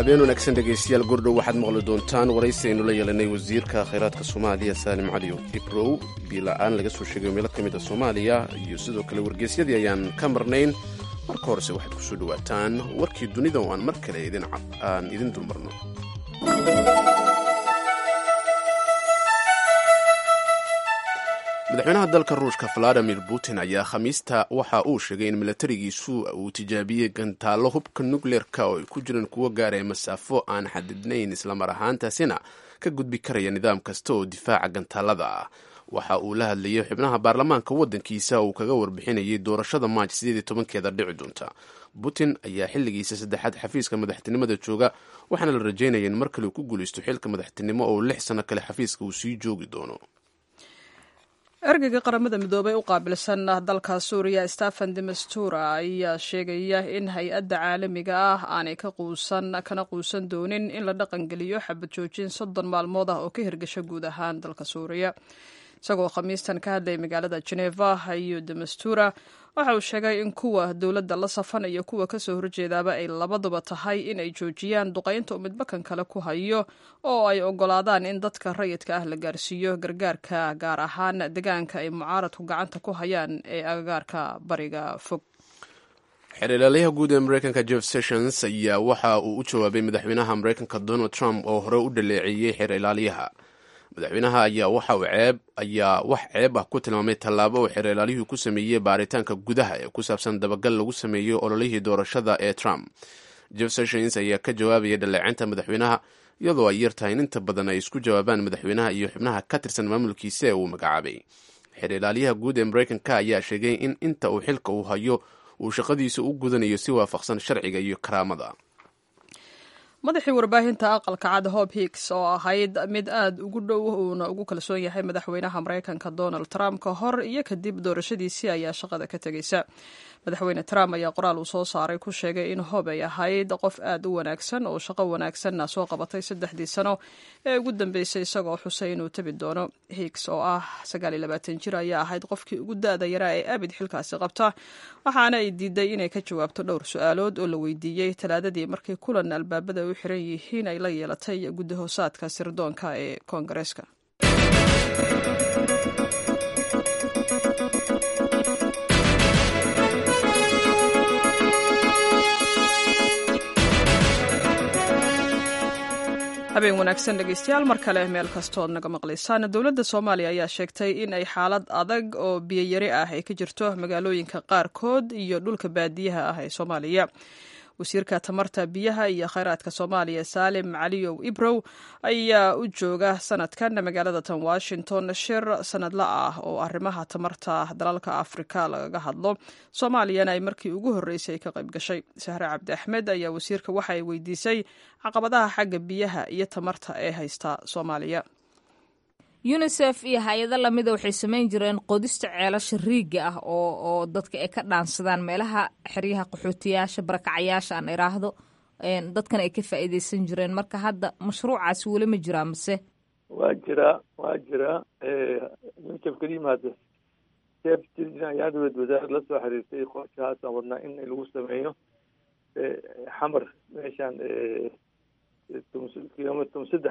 habeen wanaagsan dhegaystayaal gordhow waxaad maqli doontaan waraysi aynu la yeelanay wasiirka khayraadka soomaaliya saalim cali ibrow biila-aan laga soo sheegayo meelo ka mid a soomaaliya iyo sidoo kale wargeysyadii ayaan ka marnayn marka horese waxaad ku soo dhowaataan warkii dunida oo aan mar kale aan idin dulmarno madaxweynaha dalka ruushka valadimir putin ayaa khamiista waxa uu sheegay in milatarigiisu uu tijaabiyey gantaallo hubka nukleerka oo ay ku jiraan kuwo gaaraya masaafo aan xadidnayn islamar ahaantaasina ka gudbi karaya nidaam kasta oo difaaca gantaalada ah waxa uu la hadlayay xubnaha baarlamaanka waddankiisa uu kaga warbixinayay doorashada maaj sideed iyo tobankeeda dhici doonta putin ayaa xilligiisa saddexaad xafiiska madaxtinimada jooga waxaana la rajaynaya in mar kale uu ku guulaysto xilka madaxtinimo oo lix sano kale xafiiska uu sii joogi doono ergeyga qaramada midoobay u qaabilsan dalka suuriya stephen demastura ayaa sheegaya in hay-adda caalamiga ah aanay ka quusan kana quusan doonin in la dhaqangeliyo xabad joojin soddon maalmood ah oo ka hirgasha guud ahaan dalka suuriya isagoo khamiistan ka hadlayay magaalada geneva iyo demastura waxa uu sheegay in kuwa dowladda la safan iyo kuwa kasoo horjeedaaba ay labaduba tahay in ay joojiyaan duqaynta uu midbakan kale ku hayo oo ay ogolaadaan in dadka rayidka ah la gaarsiiyo gargaarka gaar ahaan deegaanka ay mucaaradku gacanta ku hayaan ee agagaarka bariga fog xeerlaalayaha guud ee mareykanka jeff sessions ayaa waxa uu u jawaabay madaxweynaha mareykanka donald trump oo hore u dhaleeceeyey xeer ilaaliyaha madaxweynaha ayaa waxa uu ceeb ayaa wax ceeb ah ku tilmaamay tallaabo uu xeerlaaliyuhu ku sameeyey baaritaanka gudaha ee ku saabsan dabagal lagu sameeyo ololihii doorashada ee trump jeff sessions ayaa ka jawaabaya dhaleecinta madaxweynaha iyadoo ay yar tahay in inta badan ay isku jawaabaan madaxweynaha iyo xubnaha ka tirsan maamulkiisa ee uu magacaabay xeer ilaaliyaha guud ee mareykanka ayaa sheegay in inta uu xilka uu hayo uu shaqadiisa u gudanayo si waafaqsan sharciga iyo karaamada madaxii warbaahinta aqalka cad hob hicks oo ahayd mid aada ugu dhow uuna ugu kalsoon yahay madaxweynaha mareykanka donald trump ka hor iyo kadib doorashadiisii ayaa shaqada ka tegeysa madaxweyne trump ayaa qoraal uu soo saaray ku sheegay in hob ay ahayd qof aada u wanaagsan oo shaqo wanaagsanna soo qabatay saddexdii sano ee ugu dambeysay isagoo xusay inuu tabi doono hicks oo ah jir ayaa ahayd qofkii ugu da-da yaraa ee abid xilkaasi qabta waxaana ay diiday inay ka jawaabto dhowr su-aalood oo la weydiiyey talaadadii markii kulan albaabada u xiran yihiin ay la yeelatay guddahoosaadka sirdoonka ee koongareeska habeen wanaagsan dhegeystayaal mar kale meel kastood naga maqlaysaan dowladda soomaaliya ayaa sheegtay in ay xaalad adag oo biyayari ah ay ka jirto magaalooyinka qaarkood iyo dhulka baadiyaha ah ee soomaaliya wasiirka tamarta biyaha iyo kheyraadka soomaaliya saalim caliyow ibrow ayaa u jooga sanadkan magaalada tan washington shir sanadla ah oo arrimaha tamarta dalalka afrika lagaga hadlo soomaaliyana ay markii ugu horreysay ka qayb gashay sahre cabdi axmed ayaa wasiirka waxa ay weydiisay caqabadaha xagga biyaha iyo tamarta ee haysta soomaaliya unisef iyo hay-ado lamida waxay samayn jireen qodista ceelasha riigga ah oo oo dadka ay ka dhaansadaan meelaha xeryaha qaxootiyaasha barakacayaasha aan iraahdo dadkan ay ka faa'iideysan jireen marka hadda mashruucaasi weli ma jiraa mise waa jiraa waa jiraa unisef keliima hadda sef ayaa dowlad wasaarad la soo xiriirtay qorshahaasaan wadnaa in lagu sameeyo xamar meeshaan kilomitr tom saddex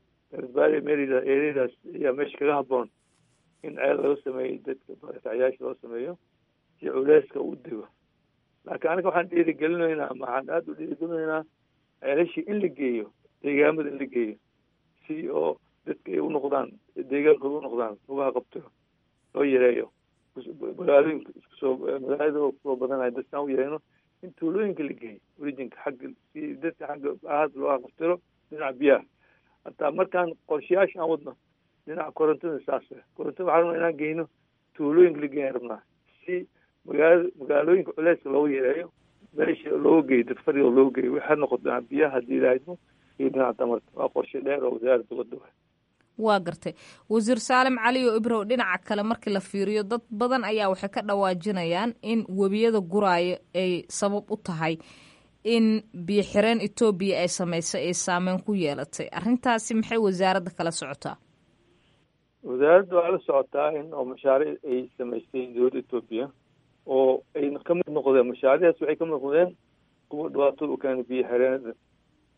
ereadaas ayaa meesha kaga haboon in ceel laga sameeyo dadka barakacyaasha loo sameeyo si culeyska u dego laakiin aniga waxaan dhiirigelinaynaa waxaan aada u dhiirigelinaynaa ceelashii in la geeyo deegaamada in la geeyo si oo dadka ay unoqdaan deegaankooda unoqdaan lugaha qabto loo yareeyo magaalooyinka iskusoo magaalada oo kusoo badanaya dadkaan u yareyno in tuulooyinka la geeyo orijinka xagga si dadka xagga ahaad looga qabtiro dhinaca biyaha hataa markaan qorshayaasha aan wadno dhinaca korontada saas korontada waxaa rabnaa inaan geyno tuulooyinka la geeyan rabnaa si magaala magaalooyinka culeyska looga yareeyo meesha looga geeyo dad fariga looga geeyo waxaa noqoto dhinaca biyaha haddii ilaahaymo iyo dhinaca tamarta waa qorshe dheer oo wasaaradda wadda wa waa gartay wasiir saalim cali oo ibrow dhinaca kale markii la fiiriyo dad badan ayaa waxay ka dhawaajinayaan in webiyada guraayo ay sabab u tahay in biyo xireen etoobiya ay samaysay ay saameyn ku yeelatay arrintaasi maxay wasaaradda kala socotaa wasaaradda waa la socotaa in oo mashaariic ay samaystay dowladda etoobiya oo ay ka mid noqdeen mashaariicdaas waxay ka mid noqdeen kuwa dhibaatada u keenay biyo xireenada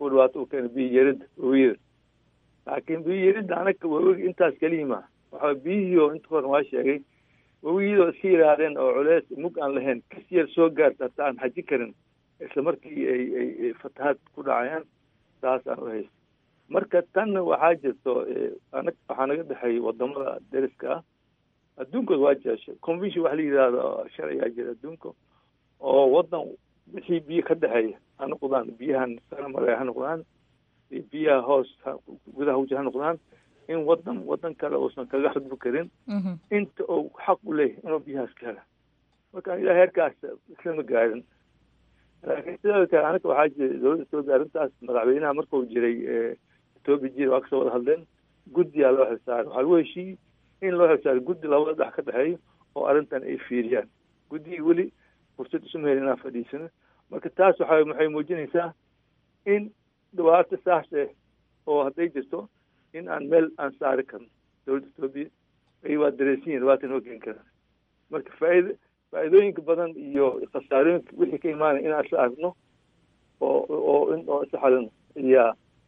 ku dhibaato u keena biyo yarida wawiyada laakiin biyo yarida anaga wawiga intaas keliya ma waxa biyihii oo inta horan waa sheegay wawiyadoo iska yidhaahdeen oo culeys mug aan lahayn kas yar soo gaarta hataa aan xajin karin isla markii ay ay fatahaad ku dhacayaan saas aan u haysta marka tanna waxaa jirto anag waxaa naga dhexeeyay wadamada deriska ah adduunkooda waa jeeshay convention waxa la yidhahdo sharcigaa jira adduunka oo wadan wixii biyo ka dhexeeya ha noqdaan biyahan saramare ha noqdaan iyo biyaha hoos gudaha wji ha noqdaan in wadan wadan kale uusan kaga xudbi karin inta uu xaq u leeyahay inuu biyahaas ka hela marka ilaa heerkaas islama gaarin laakiin sidoo kale anaga waxaa jira dowladda etoobiya arrintaas madaxweynaha markuu jiray etoobiya jira waa kasoo wada hadleen guddiyaa loo xilsaaray waxaa lagu heshiiyey in loo xilsaaray guddi labada dhex ka dhexeeyo oo arrintan ay fiiriyaan guddigii weli fursad isuma helin inaan fadhiisano marka taas waxa waxay muujinaysaa in dhibaato saas eh oo hadday jirto in aan meel aan saari karno dowladda etoobiya ay waa dareensiyin dhibaata inoo geen karaan marka faaid faa'iidooyinka badan iyo khasaarooyinka wixii ka imaanaya inaan isla aragno oo oo in oo isla xalino ayaa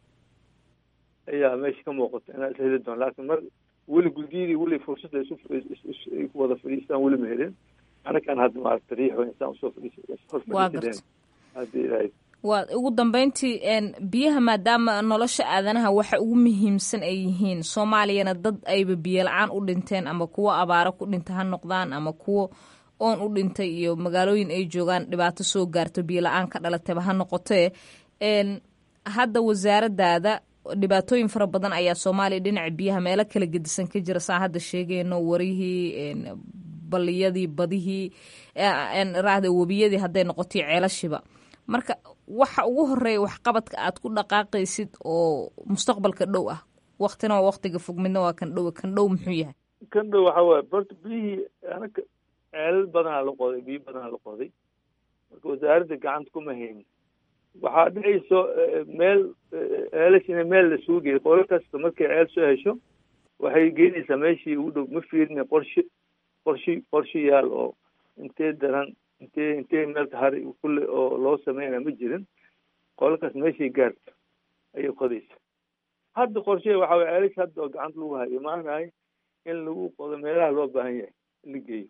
ayaa meesha ka muuqata inaan isla heli doono laakiin mar weli guddiyadii weli fursadda isu ay ku wada fadhiistaan weli ma helin anakaan hadda maaragta riixo insaan usoo fadhiis hor fadhiisadeen haddii ilaahay waa ugu dambeyntii biyaha maadaama nolosha aadanaha waxa ugu muhiimsan ay yihiin soomaaliyana dad ayba biyo la-aan u dhinteen ama kuwo abaaro ku dhinta ha noqdaan ama kuwo oon u dhintay iyo magaalooyin ay joogaan dhibaato soo gaarto biyo la-aan ka dhalatayba ha noqotee hadda wasaaradaada dhibaatooyin fara badan ayaa soomaaliya dhinaca biyaha meelo kala gedisan ka jira saa hadda sheegayno warihii baliyadii badihii raahda webiyadii hadday noqotay ceelashiba marka waxa ugu horeeya waxqabadka aad ku dhaqaaqaysid oo mustaqbalka dhow ah waktina waa waktiga fog midna waa kan dhow kan dhow muxuu yahay kan dhow waxa waaye borta biyihii anaka ceelal badanaa la qoday biyo badanaa la qoday marka wasaaradda gacanta kuma haynin waxaa dhicayso meel ceelash ina meel la suugeyo qolo kasta markay ceel soo hesho waxay geynaysaa meeshii ugu dhow ma fiirina qorshe qorshi qorshe yaal oo intee daran intee intee meelka hari kulle oo loo sameynaya ma jirin qolakaas meeshay gaarto ayay qodaysa hadda qorshe waxa way ceelash hadda oo gacanta lagu hayo maanahay in lagu qodo meelaha loo baahan yahay in la geeyo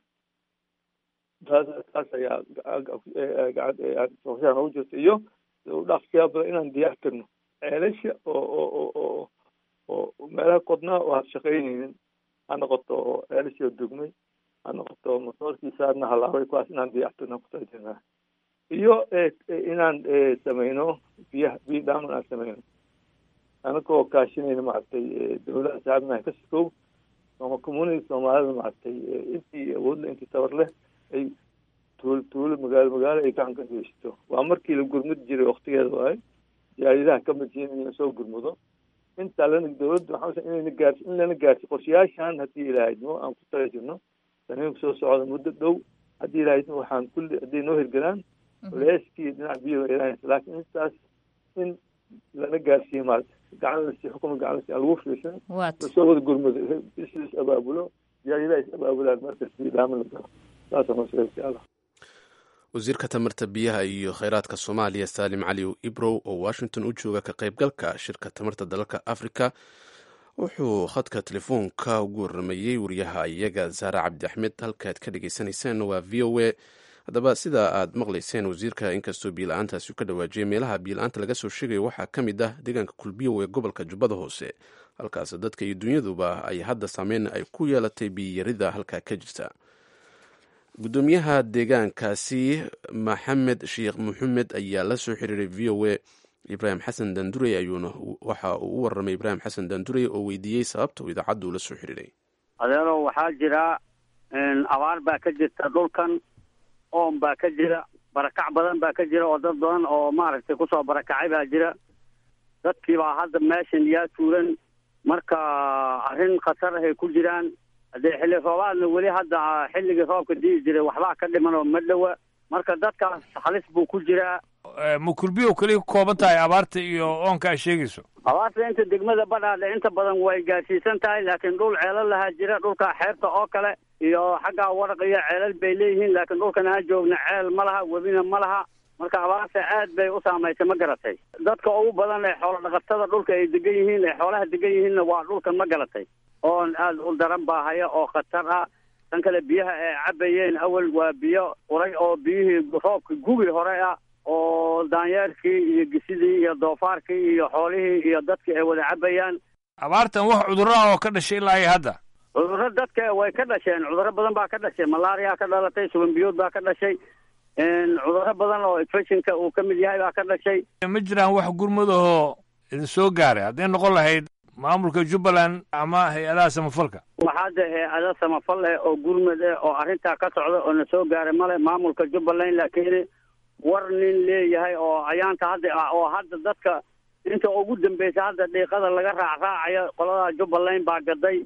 taas taas ayaa qorshaha noogu jirta iyo dhaqsiyaa badan inaan diyaar karno ceelasha oo oo oo oo meelaha qodnaa oo had shaqaynaynin ha noqoto oo ceelashii dugmay ha noqoto motoorkiisaadna halaabay kuwaas inaan diyaartirno kutajirnaa iyo inaan sameyno biyaha biyo dhaaman aan sameyno anagoo kaashinayna maaragtay dowladaha saabnaha ka sikow ama community soomaalida maaragtay intii awoodle intii tabar leh ay tuulo tuulo magaalo magaalo ay gacan ka geysato waa markii la gurmudi jiray waktigeeda waaye jaaridaha ka madjiin in soo gurmudo intaa lana dowladda waxaa inayna gaarsi in lana gaarsi qorshayaashan haddii ilaahidnimo aan ku tala jirno saniinku soo socda muddo dhow haddii ilaahidnimo waxaan kulli hadday noo hirgalaan culeyskii dhinac biyo ilaahaysa laakiin intaas in lana gaarsiiyo maarata gacan lasi xukuma gacan lasi aan lagu fiirsan lasoo wada gurmudo is abaabulo jaaridaha is abaabulaan markas biyo dhaaman la galo saasa noo sheegay allah wasiirka tamarta biyaha iyo kheyraadka soomaaliya saalim cali ibrow oo washington u jooga ka qaybgalka shirka tamarta dalalka africa wuxuu khadka telefoonka ugu waramayey wariyaha iyaga saare cabdi axmed halkaad ka dhegeysaneyseen waa v o a haddaba sida aad maqlayseen wasiirka inkastoo biyo-la-aantaasi ka dhawaajiyay meelaha biyo-la-aanta laga soo sheegayo waxaa ka mid ah deegaanka kulbiyow ee gobolka jubbada hoose halkaas dadka iyo dunyaduba ay hadda saameyn ay ku yeelatay biyiyarida halkaa ka jirta gudoomiyaha deegaankaasi maxamed sheekh maxamed ayaa la soo xiriiray v o a ibraahim xasan dandurey ayuuna waxa uu u waramay ibraahim xasan dandurey oo weydiiyey sababta uu idaacaddu ula soo xiriiray adeero waxaa jira abaar baa ka jirta dhulkan oon baa ka jira barakac badan baa ka jira oo dad badan oo maaragtay kusoo barakacay baa jira dadkii baa hadda meeshan yaa tuuran marka arrin khatar ahay ku jiraan haddee xilli roobaadna weli hadda xilligii roobka di'i jiray waxbaa ka dhiman oo ma dhowa marka dadkaas halis buu ku jiraa ma kulbiyo keliya ku kooban tahay abaarta iyo oonka aad sheegayso abaarta inta degmada badhaadhe inta badan way gaarsiisan tahay laakiin dhul ceelal lahaa jira dhulka xeebta oo kale iyo xaggaa waraq iyo ceelal bay leeyihiin laakiin dhulkan aan joogna ceel ma laha webina ma laha marka abaarta aad bay u saamaysay ma garatay dadka ugu badan ee xoolo dhaqatada dhulka ay degan yihiin ee xoolaha degan yihiinna waa dhulkan ma garatay oon aad u daran baa haya oo khatar ah tan kale biyaha ay cabayeen awal waa biyo uray oo biyihii roobka gugi hore ah oo daanyeerkii iyo gisidii iyo doofaarkii iyo xoolihii iyo dadkii ay wada cabayaan abaartan wax cudurro ah oo ka dhashay ilaa iyo hadda cudurro dadka way ka dhasheen cudurro badan baa ka dhashay malaria ka dhalatay suban biyood baa ka dhashay cudurro badan oo infectionka uu ka mid yahay baa ka dhashay ma jiraan wax gurmadahoo idin soo gaaray hadday noqon lahayd maamulka jubbaland ama hay-adaha samafalka waxaa de hay-ada samafal eh oo gurmad eh oo arrintaa ka socda oo na soo gaaray male maamulka jubbaland laakiin war nin leeyahay oo ayaanta hadda ah oo hadda dadka inta ugu dambeysa hadda dhiiqada laga raacraacayo qolada jubbaland baa gaday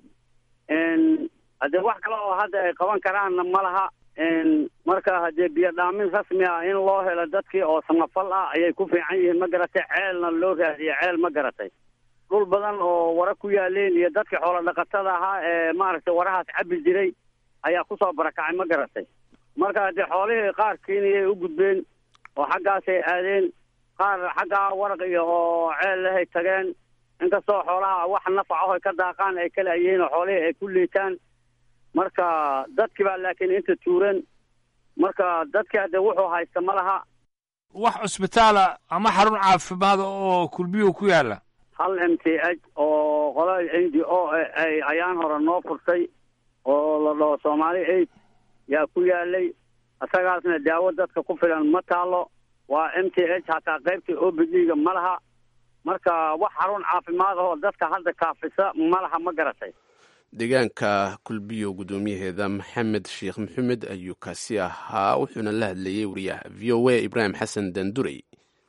haddee wax kale oo hadda ay qaban karaanna ma laha marka haddee biyo dhaamin rasmi ah in loo helo dadkii oo samafal ah ayay ku fiican yihiin ma garatay ceelna loo raadiye ceel ma garatay dhul badan oo wara ku yaaleen iyo dadkii xoolo dhaqatada ahaa ee maaragtay warahaas cabi jiray ayaa kusoo barakacay ma garatay marka haddee xoolihii qaar keeniyay u gudbeen oo xaggaasay aadeen qaar xaggaa waraq iyo oo ceel lehay tageen inkastoo xoolaha wax nafacaho ay ka daaqaan ay kala yihiin oo xoolihii ay ku liitaan marka dadkii baa laakiin inta tuuran marka dadkii hadde wuxuu haysta ma laha wax cusbitaala ama xarun caafimaad oo kulbiyuhu ku yaalla hal m t h oo qolada n d o ay ayaan hore noo furtay oo la dhaho soomaali aid yaa ku yaalay isagaasna daawo dadka ku filan ma taalo waa m t h hataa qaybta o b d ga ma laha marka wax xarun caafimaad ahoo dadka hadda kaafisa ma laha ma garatay deegaanka kulbiyo guddoomiyaheeda maxamed sheekh maxamed ayuu kaasi ahaa wuxuuna la hadlayey wariyaha v o a ibraahim xasan dandurey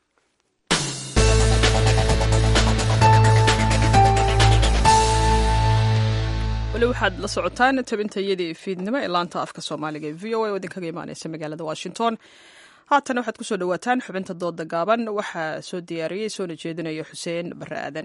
weli waxaad la socotaan tabintayadii fiidnimo ee laanta afka soomaaliga ee v o a oo idinkaga imaaneysa magaalada washington haatan waxaad kusoo dhawaataan xubinta dooda gaaban waxaa soo diyaariyey soona jeedinaya xuseen bare aadan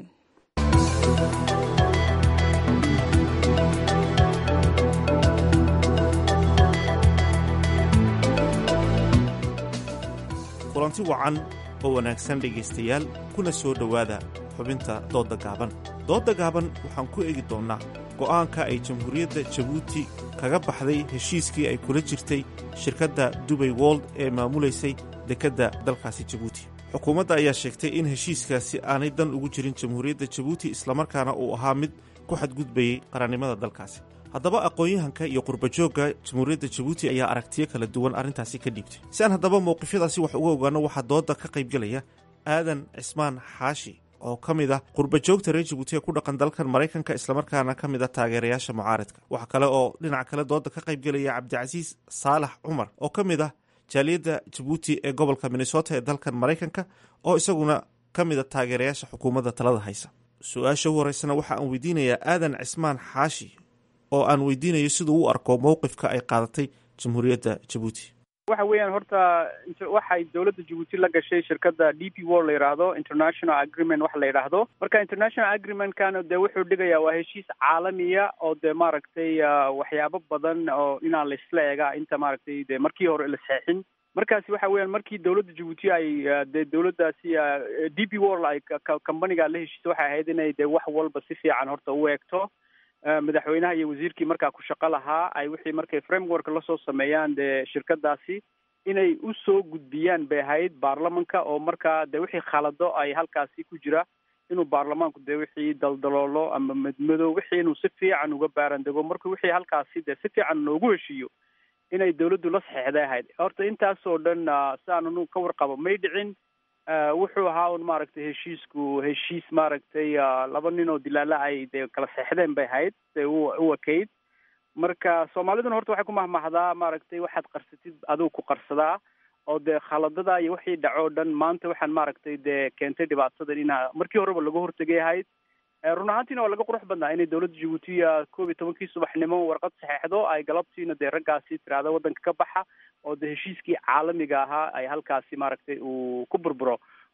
kulanti wacan oo wanaagsan dhegaystayaal kuna soo dhowaada xubinta doodda gaaban doodda gaaban waxaan ku eegi doonnaa go'aanka ay jamhuuriyadda jabuuti kaga baxday heshiiskii ay kula jirtay shirkadda dubay wold ee maamulaysay dekedda dalkaasi jabuuti xukuumadda ayaa sheegtay in heshiiskaasi aanay dan ugu jirin jamhuuriyadda jabuuti islamarkaana uu ahaa mid ku xadgudbayey qarannimada dalkaasi haddaba aqoon-yahanka iyo qurbajoogga jamhuuriyadda jabuuti ayaa aragtiyo kala duwan arrintaasi ka dhiibtay si aan haddaba mowqifyadaasi wax uga ogaano waxaa doodda ka qaybgelaya aadan cismaan xaashi oo ka mid ah qurbajoogta reer jabuuti ee ku dhaqan dalkan maraykanka islamarkaana ka mid ah taageerayaasha mucaaradka waxaa kale oo dhinac kale doodda ka qaybgelaya cabdicasiis saalax cumar oo ka mid ah jaaliyadda jabuuti ee gobolka minnesota ee dalkan maraykanka oo isaguna ka mid a taageerayaasha xukuumadda talada haysa su-aasha u horeysana waxa aan weydiinayaa aadan cismaan xaashi oo aan weydiinayo siduu u arko mowqifka ay qaadatay jamhuuriyadda jabuuti waxa weeyaan horta waxay dowladda jabuuti la gashay shirkadda d p world la yidhaahdo international agreement waxa la yidhaahdo marka international agreementkana dee wuxuu dhigayaa waa heshiis caalamiya oo dee maaragtay waxyaabo badan oo inaan laisla eega inta maaragtay dee markii hore la saxin markaasi waxa weeyaan markii dowladda jabuuti ay dee dowladdaasi d p world ay companiga la heshiisay waxay ahayd inay dee wax walba si fiican horta u eegto madaxweynaha iyo wasiirkii markaa ku shaqo lahaa ay wixii markay framework lasoo sameeyaan dee shirkadaasi inay usoo gudbiyaan bay ahayd baarlamanka oo markaa dee wixii khalado ay halkaasi ku jira inuu baarlamaanku dee wixii daldaloolo ama madmadow wixii inuu si fiican uga baarandego marka wixii halkaasi dee si fiican loogu heshiiyo inay dawladdu la saxeexday ahayd horta intaasoo dhan si aananu ka warqabo may dhicin wuxuu ahaa un maaragtay heshiisku heshiis maaragtay laba nin oo dilaala ay dee kala seexdeen bay ahayd se u u ekayd marka soomaaliduna horta waxay ku mahmahdaa maaragtay waxaad qarsatid adigu ku qarsadaa oo dee khaladada iyo wixii dhaco o dhan maanta waxaan maaragtay dee keentay dhibaatadan ina markii horeba laga hortegay ahayd run ahaantiina waa laga qurux badnaa inay dowladda jabuuti koob iyo tobankii subaxnimo warqad saxeexdo ay galabtiina dee raggaasi tiraahdo waddanka ka baxa oo dee heshiiskii caalamiga ahaa ay halkaasi maaragtay uu ku burburo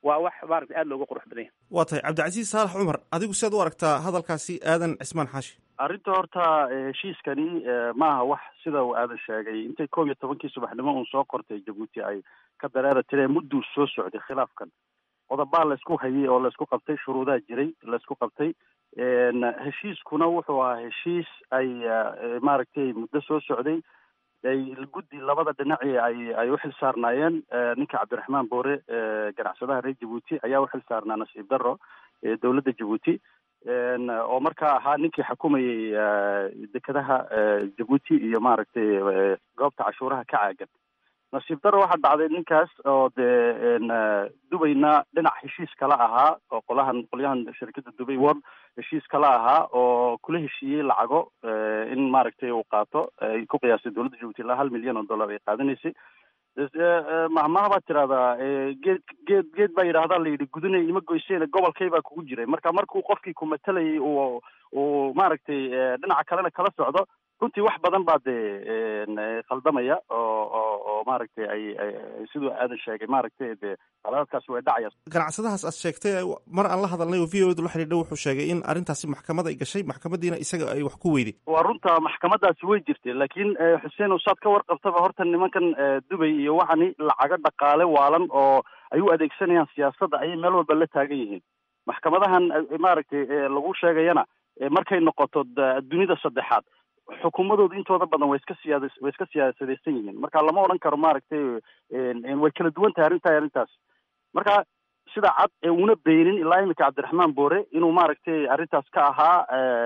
waa wax maaragtay aada looga qurux badan yahay waa tahay cabdicasiis saalax cumar adigu siaad u aragtaa hadalkaasi aadan cismaan xaashi arrinta horta heshiiskani maaha wax sida uu aadan sheegay intay koob iyo tobankii subaxnimo uun soo qortay jabuuti ay ka dareera tireen mudduu soo socday khilaafkan qodobaa laysku hayay oo laysku qabtay shuruudaa jiray laysku qabtay heshiiskuna wuxuu ahaa heshiis ay maaragtay muddo soo socday ay guddi labada dhinaci ay ay u xil saarnaayeen ninka cabdiraxmaan boore ganacsadaha reer jabuuti ayaa u xil saarnaa nasiib darro dowladda jabuuti oo markaa ahaa ninkii xukumayay dekedaha jabuuti iyo maaragtay goobta cashuuraha ka caagan nasiib darro waxaa dhacday ninkaas oo dee dubayna dhinac heshiis kala ahaa oo qolahan qolyahan shirkadda dubay world heshiis kala ahaa oo kula heshiiyey lacago in maaragtay uu qaato ay ku qiyaastay dowladda jabuuti ilaa hal milyan oo dollar ay qaadanaysay mahmaha baad tirahdaa geed geed geed baa yidhahdaa la yidhi gudunay ima goyseen gobolkay baa kugu jiray marka markuu qofkii ku matalayay uu uu maaragtay dhinaca kalena kala socdo runtii wax badan baa dee khaldamaya oo oo oo maaragtay ay siduu aadan sheegay maaragtay dee qalaadkaas way dhacaya ganacsadahaas aad sheegtay mar aan la hadalnay oo v o da la xidhiidha wuxuu sheegay in arrintaasi maxkamad ay gashay maxkamadiina isaga ay wax ku weyday waa runta maxkamadaasi way jirtay laakiin xuseen usaad ka warqabtaba horta nimankan dubay iyo waxani lacago dhaqaale waalan oo ay u adeegsanayaan siyaasadda ayay meel walba la taagan yihiin maxkamadahan maaragtay lagu sheegayana markay noqoto dunida saddexaad xukuumadooda intooda badan way iska siyaad way iska siyaasadaysan yihiin marka lama odhan karo maaragtay way kala duwan tahay arrintaa arrintaas marka sida cad ee una beenin ilaa imika cabdiraxmaan boore inuu maaragtay arrintaas ka ahaa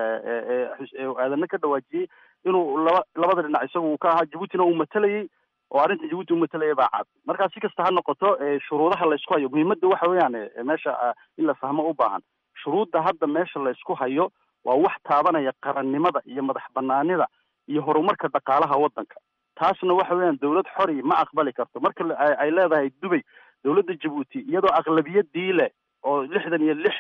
aadana ka dhawaajiyey inuu laba labada dhinac isagu uu ka ahaa jabuutina uu matalayay oo arrinta jabuuti uu matalaya baa cad marka si kasta ha noqoto shuruudaha laysku hayo muhiimadda waxa weeyaan meesha in la fahmo u baahan shuruudda hadda meesha laysku hayo waa wax taabanaya qarannimada iyo madax banaanida iyo horumarka dhaqaalaha waddanka taasna waxa weeyaan dowlad xori ma aqbali karto marka ay leedahay dubay dowladda jabuuti iyadoo aqlabiyadii leh oo lixdan iyo lix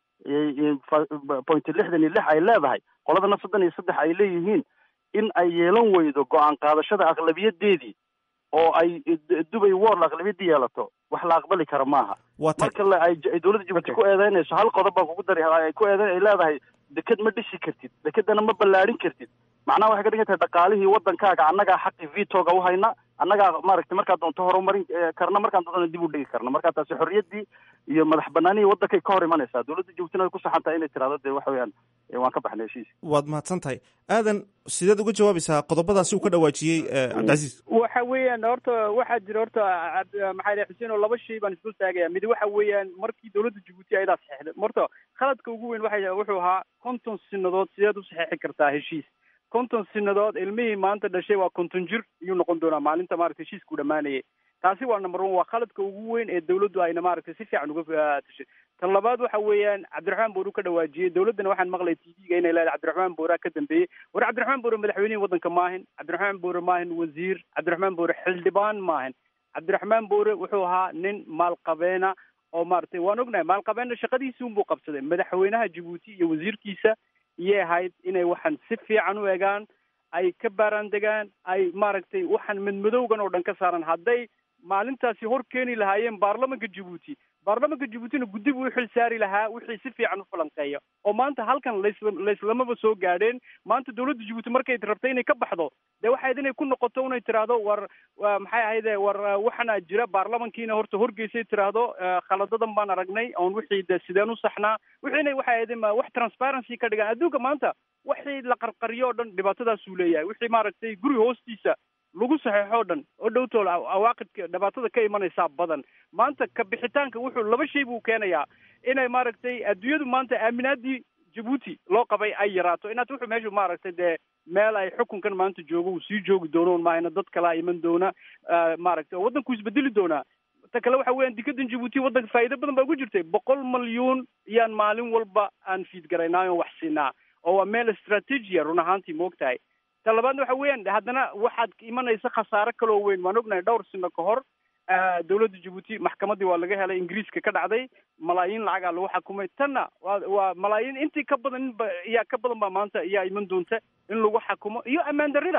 point lixdan iyo lix ay leedahay qoladana soddon iyo saddex ay leeyihiin in ay yeelan weydo go-aan qaadashada aqlabiyadeedii oo ay dubay world aqlabiyadii yeelato wax la aqbali kara maaha marka ay dowladda jabuuti ku eedeynayso hal qodob baa kugu dari ay ku eedeyn ay leedahay deked ma dhisi kartid dekedana ma ballaadhin kartid macnaha waxay ka dhigan tahay dhaqaalihii waddankaaga annagaa xaqi vitoga u hayna annagaa maaragtay markaa doonto horumarin karna markaan doontona dib u dhigi karna marka taasi xorriyaddii iyo madax banaanihii waddankay ka hor imanaysaa dowladda jabuutina way ku saxan tahay inay tirahdo dee waxa weeyaan waan ka baxnay heshiis waad mahadsan tahay aadan sideed uga jawaabaysaa qodobadaasi uu ka dhawaajiyey cabdicasiis waxa weeyaan horta waxaa jira horta maxaa dhahay xuseen oo laba shay baan isdul taagaya mid waxa weeyaan markii dowladda jabuuti ayadaa saxeexday horta khaladka ugu weyn waxa wuxuu ahaa konton sinadood sideed u saxeexi kartaa heshiis konton sinadood ilmihii maanta dhashay waa konton jir iyuu noqon doonaa maalinta maaragta heshiisku dhamaanayay taasi waa number one waa khaladka ugu weyn ee dawladdu ayna maaragtay si fiican uga tashay tan labaad waxa weeyaan cabdiraxmaan boore ka dhawaajiyey dawladdana waxaan maqlay t v-ga inay leedahay cabdiraxmaan boore ka dambeeyey war cabdiraxmaan boore madaxweynihii waddanka maahin cabdiraxmaan boore maahin wasiir cabdiraxmaan boore xildhibaan maahin cabdiraxmaan boore wuxuu ahaa nin maalqabeena oo maaragtay waan ognahay maalqabeenna shaqadiisi unbuu qabsaday madaxweynaha jabuuti iyo wasiirkiisa iyay ahayd inay waxaan si fiican u egaan ay ka baaraan degaan ay maaragtay waxaan madmadowgan oo dhan ka saaran hadday maalintaasi hor keeni lahaayeen baarlamanka jabuuti baarlamanka jabuutina guddi buu u xil saari lahaa wixii si fiican u falanqeeya oo maanta halkan laysla layslamaba soo gaadheen maanta dowladda jabuuti markay rabtay inay ka baxdo dee waxayd inay ku noqoto inay tiraahdo war maxay ahayde war waxana jira baarlamankiina horta horgeysay tiraahdo khaladadan baan aragnay oon wixii de sideen u saxnaa wixiina waxay ahayd wax transparency ka dhigaan adduunka maanta wixii la qarqariyo o dhan dhibaatadaasuu leeyahay wixii maaragtay guri hoostiisa lagu saxeexo o dhan oo dhowtool awaaqidka dhibaatada ka imanaysaa badan maanta ka bixitaanka wuxuu laba shay buu keenayaa inay maaragtay adduunyadu maanta aaminaadii jabuuti loo qabay ay yaraato inaad wuxuu meeshu maaragtay dee meel ay xukunkan maanta joogo uu sii joogi doono maahayna dad kalaa iman doona maaragtay oo waddanku isbedeli doonaa ta kale waxa weeyaan dikadan jabuuti waddanka faa'iido badan baa ku jirtay boqol malyuun iyaan maalin walba aan fiid garaynaa oon wax siinaa oo waa meel istraatiijiya run ahaantii moog tahay ta labaadna waxa weeyaan haddana waxaad imanaysa khasaare kaloo weyn waan ognahay dhowr sino ka hor dowladda jabuuti maxkamaddii waa laga helay ingiriiska ka dhacday malaayiin lacagaa lagu xakumay tanna waa waa malaayiin intii ka badan inba iyaa ka badan baa maanta iyaa iman doonta in lagu xakumo iyo ammaan darrida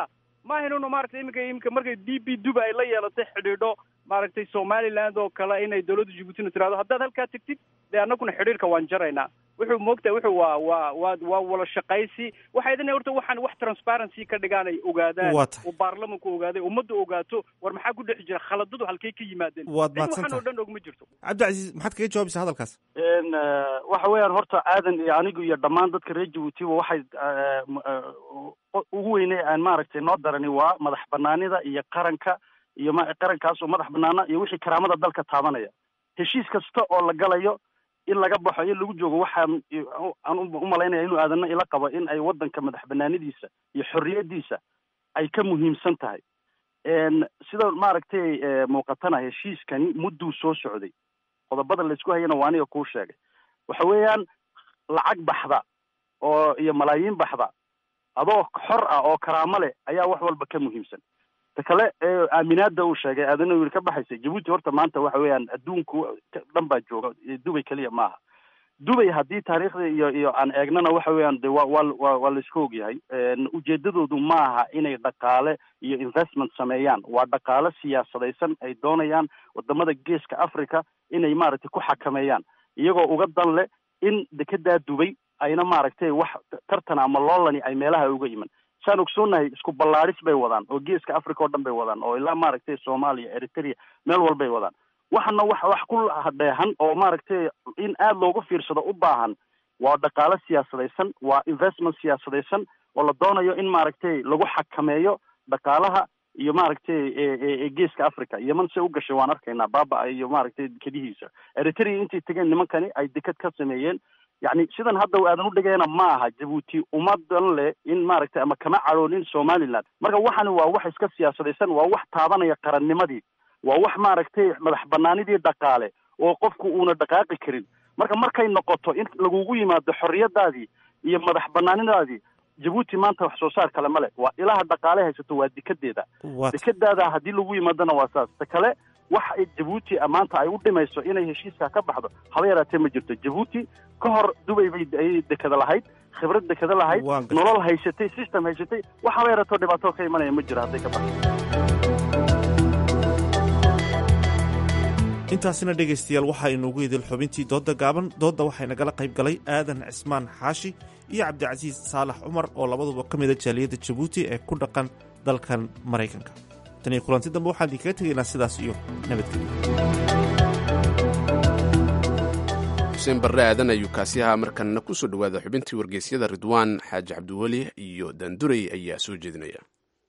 ma ahaynuna maaragtay iminka iminka markay d b duba ay la yeelatay xidhiidho maaragtay somaliland oo kale inay dowladda jabuutina tirahdo haddaad halkaa tegtid dee annaguna xidhiirka waan jaraynaa wuxuu moogtahay wuxuu waa waa waa waa wala shaqaysi waxay idin horta waxaan wax transparency ka dhigaan ay ogaadaan Waa tahay. oo baarlamanku ogaaday ummadda ogaato war maxaa ku dhex jira khaladadu halkay ka yimaadeen Waad Cid mahadsan waxaan oo tahay. dhan og ma jirto cabdicasiis maxaad kaga jawaabaysaa hadalkaas n waxa weeyaan horta aadan iyo anigu iyo dhammaan dadka reer jabuutiba waxay eh, m- eh, ugu weyne aan maaragtay noo darani waa madax banaanida iyo qaranka iyo ma qarankaas oo madax banaana iyo wixii karaamada dalka taabanaya heshiis kasta oo la galayo in laga baxo in lagu joogo waxaan aan u- u malaynaya inuu aadana ila qabo in ay wadanka madax banaanidiisa iyo xorriyadiisa ay ka muhiimsan tahay n sida maaragtay eh, muuqatana heshiiskani mudduu soo socday qodobada laysku hayana waa aniga kuu sheegay waxa weeyaan lacag baxda oo iyo malaayiin baxda adoo xor ah oo karaamo leh ayaa wax walba ka muhiimsan ta kale ee aaminaada uu sheegay aadana wiil ka baxaysa jabuuti horta maanta waxa weeyaan adduunku ka- dhan baa jooga eh, dubay keliya maaha dubay haddii taariikhda iyo iyo aan eegnana waxa weeyaan de waa waa waa waa laisku ogyahay En ujeedadoodu maaha inay dhaqaale iyo investment sameeyaan waa dhaqaale siyaasadaysan ay doonayaan wadamada geeska africa inay maaragtay ku xakameeyaan iyagoo uga dan leh in dekedaa dubay ayna maaragtay wax tartan ama loolani ay meelaha uga iman saan ogsoonahay isku ballaaris bay wadaan oo geeska africa oo dhan bay wadaan oo ilaa maaragtay soomaaliya eritrea meel walbay wadaan waxana wax wax ku dheehan oo maaragtay in aada loogu fiirsado u baahan waa dhaqaale siyaasadaysan waa investment siyaasadaysan oo la doonayo in maaragtay lagu xakameeyo dhaqaalaha iyo maaragtay e- e- e geeska africa yeman se u gashay waan arkaynaa baaba iyo maaragtay dekedihiisa eritrea intay tegeen nimankani ay deked ka sameeyeen yacni sidan hadda aadan u dhigayna ma aha jabuuti ummadan leh in maaragtay ama kama cadhoonin somaliland marka waxani waa wax iska siyaasadaysan waa wax taabanaya qarannimadii waa wax maaragtay madax banaanidii dhaqaale oo qofku uuna dhaqaaqi karin marka markay noqoto in lagugu yimaado xorriyadaadii iyo madax banaanidaadii jabuuti maanta wax soo saar kale male waa ilaha dhaqaale haysato waa dekedeeda Waa tahay. dekedaada haddii lagu yimaadona waa saas ta kale wax ay jabuuti maanta ay u dhimayso inay heshiiska ka baxdo haba yaraatee ma jirto jabuuti ka hor dubay bay ayay dekeda lahayd khibrad dekeda lahayd Waan gartay. nolol haysatay system haysatay wax haba yaraatoo dhibaato ka imanaya ma jiro hadday ka baxdo intaasina dhegaystayaal waxaa inoogu idil xubintii doodda gaaban doodda waxaa nagala qayb galay aadan cismaan xaashi iyo cabdicasiis saalax cumar oo labaduba ka mida jaaliyadda jabuuti ee ku dhaqan dalkan maraykanka tan iyo kulanti dambe waxaan idinkaga tegaynaa sidaas iyo nabadgelyo xuseen barre aadan ayuu kaasi ahaa markanna ku soo dhowaada xubintii wargeysyada ridwaan xaaji cabdiweli iyo daanduray ayaa soo jeedinaya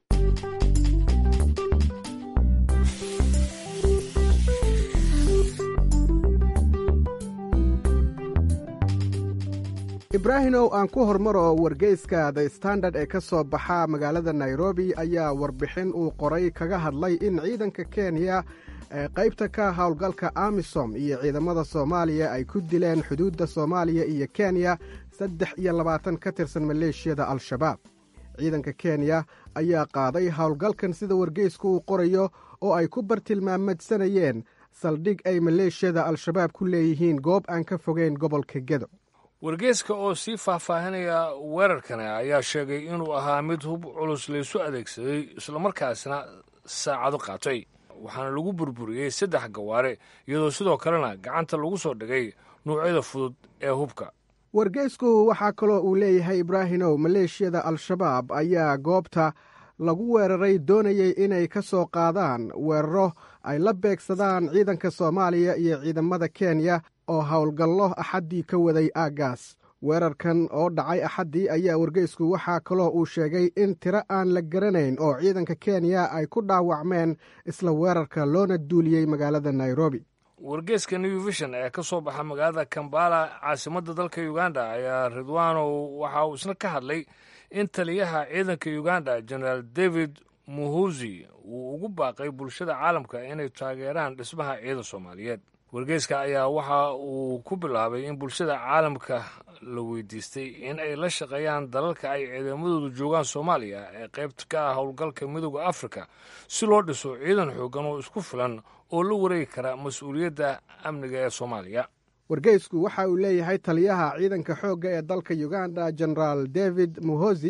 ibraahimow aan ku hormaro wargeyska the standard ee ka soo baxa magaalada nairobi ayaa warbixin uu qoray kaga hadlay in ciidanka kenya ee qaybta ka howlgalka amisom iyo ciidamada soomaaliya ay ku dileen xuduudda soomaaliya iyo kenya saddex iyo labaatan ka tirsan maleeshiyada al-shabaab ciidanka kenya ayaa qaaday howlgalkan sida wargeysku uu qorayo oo ay ku bartilmaamadsanayeen saldhig ay maleeshiyada al-shabaab ku leeyihiin goob aan ka fogeyn gobolka gedo wargeyska oo sii faahfaahinaya weerarkani ayaa sheegay inuu ahaa mid hub culus laysu adeegsaday islamarkaasna saacado qaatay waxaana lagu burburiyey saddex gawaare iyadoo sidoo kalena gacanta lagu soo dhigay nuucyada fudud ee hubka wargeysku waxaa kaloo uu leeyahay ibraahimow maleeshiyada al-shabaab ayaa goobta lagu weeraray doonayay inay ka soo qaadaan weeraro ay la beegsadaan ciidanka soomaaliya iyo ciidamada kenya oo howlgallo axaddii ka waday aaggaas weerarkan oo dhacay axaddii ayaa wargeysku waxaa kaloo uu sheegay in tiro aan la garanayn oo ciidanka kenya ay ku dhaawacmeen isla weerarka loona duuliyey magaalada nairobi wargeeska new vision ee ka soo baxa magaalada kambala caasimadda dalka uganda ayaa ridwanow waxa uu isna ka hadlay in taliyaha ciidanka uganda generaal david muhuzi uu ugu baaqay bulshada caalamka inay taageeraan dhismaha ciidan soomaaliyeed wargeyska ayaa waxa uu ku bilaabay in bulshada caalamka la weydiistay in ay la shaqeeyaan dalalka ay ciidamadoodu joogaan soomaaliya ee qaybta ka ah howlgalka midooda afrika si loo dhiso ciidan xoogan oo isku filan oo la wareegi kara mas-uuliyadda amniga ee soomaaliya wargeysku waxa uu leeyahay taliyaha ciidanka xoogga ee dalka uganda generaal david muhozi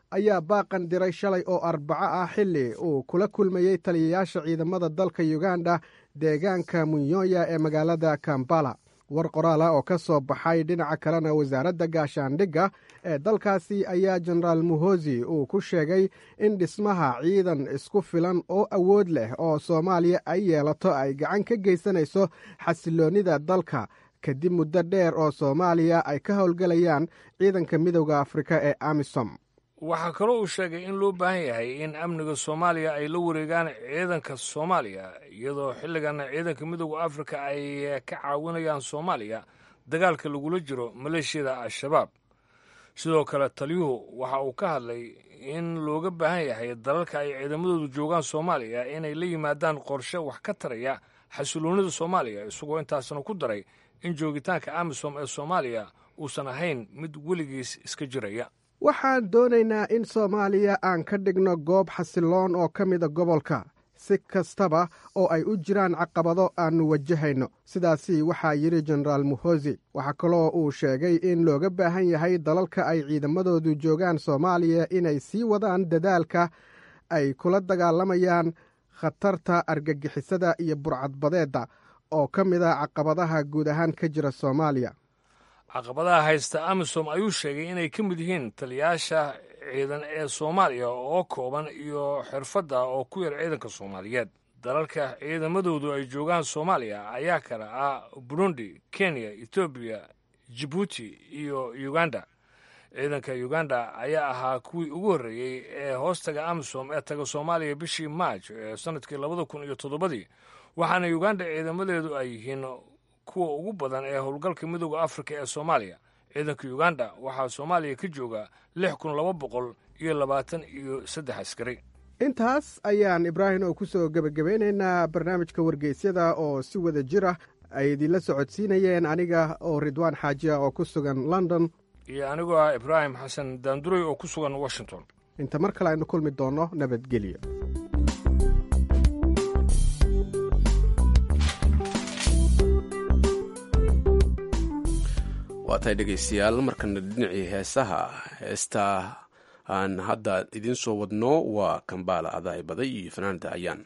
ayaa baaqan diray shalay oo arbaco ah xilli uu kula kulmayey taliyayaasha ciidamada dalka uganda deegaanka munyoya ee magaalada kambala war qoraal ah oo ka soo baxay dhinaca kalena wasaaradda gaashaandhigga ee dalkaasi ayaa jenaraal muhosi uu ku sheegay in dhismaha ciidan isku filan oo awood leh oo soomaaliya ay yeelato ay gacan ka geysanayso xasiloonnida dalka kadib muddo dheer oo soomaaliya ay ka howlgelayaan ciidanka midowda afrika ee amisom waxaa kaloo uu sheegay in loo baahan yahay in amniga soomaaliya ay la wareegaan ciidanka soomaaliya iyadoo xilligan ciidanka midowda afrika ay ka caawinayaan soomaaliya dagaalka lagula jiro maleeshiyada al-shabaab sidoo kale taliyuhu waxa uu ka hadlay in looga baahan yahay dalalka ay ciidamadoodu joogaan soomaaliya inay la yimaadaan qorshe wax ka taraya xasiloonnida soomaaliya isagoo intaasna ku daray in joogitaanka amisom ee soomaaliya uusan ahayn mid weligiis iska jiraya waxaan doonaynaa in soomaaliya aan ka dhigno goob xasiloon oo ka mida gobolka si kastaba oo ay u jiraan caqabado aannu wajahayno sidaasi waxaa yidhi jenaraal muhosi waxaa kaloo uu sheegay in looga baahan yahay dalalka ay ciidamadoodu joogaan soomaaliya inay sii wadaan dadaalka ay kula dagaalamayaan khatarta argagixisada iyo burcadbadeedda oo ka mid a caqabadaha guud ahaan ka jira soomaaliya caqabadaha haysta amisom ayuu sheegay inay ka mid yihiin taliyayaasha ciidan ee soomaaliya oo kooban iyo xirfadda oo ku yar ciidanka soomaaliyeed dalalka ciidamadoodu ay joogaan soomaaliya ayaa kale ah burundi kenya etoobiya jibuuti iyo uganda ciidanka uganda ayaa ahaa kuwii ugu horreeyey ee hoostaga amisom ee taga soomaaliya bishii maaj ee sannadkii labada kun iyo toddobadii waxaana uganda ciidamadeedu ay yihiin kuwa ugu badan ee howlgalka midooda afrika ee soomaaliya ciidanka uganda waxaa soomaaliya ka jooga lix kun laba boqol iyo labaatan iyo saddex askari intaas ayaan ibraahim oo ku soo gebagabeynaynaa barnaamijka wargeysyada oo si wada jir ah ay idinla socodsiinayeen aniga oo ridwaan xaaji ah oo ku sugan london iyo anigoo ah ibraahim xasan daanduray oo ku sugan washington inta mar kale aynu kulmi doonno nabadgelyo waa tahay dhegaystayaal markana dhinacii heesaha heesta aan hadda idiin soo wadno waa kambaala adaay baday iyo fanaanada ayaan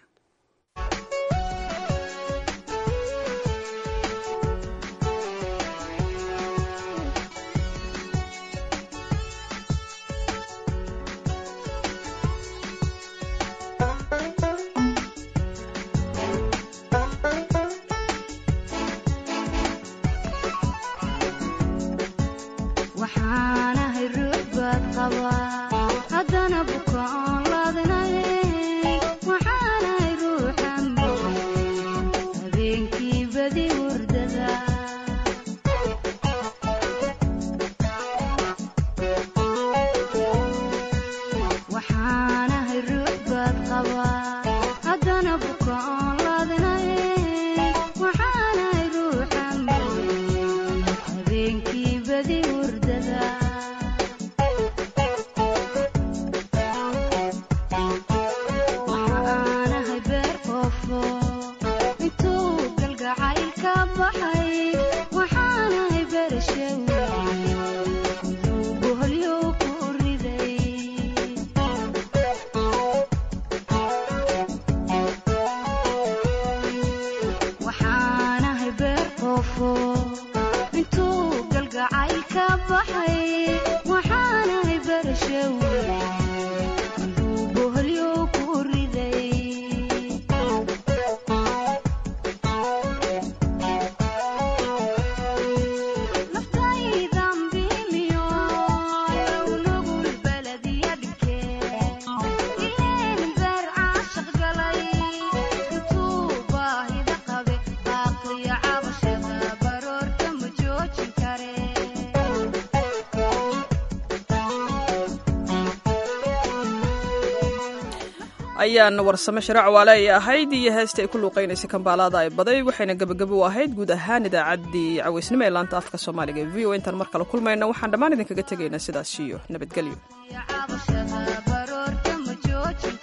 ayaan warsame sharac waale ay ahayd iyo heesta ay ku luuqaynaysay kambaalaada ay baday waxayna gebagabo u ahayd guud ahaan idaacaddii cawaysnimo ee laanta afka soomaaliga e v o intaan mar kale kulmayna waxaan dhammaan idinkaga tegaynaa sidaas iyo nabadgelyo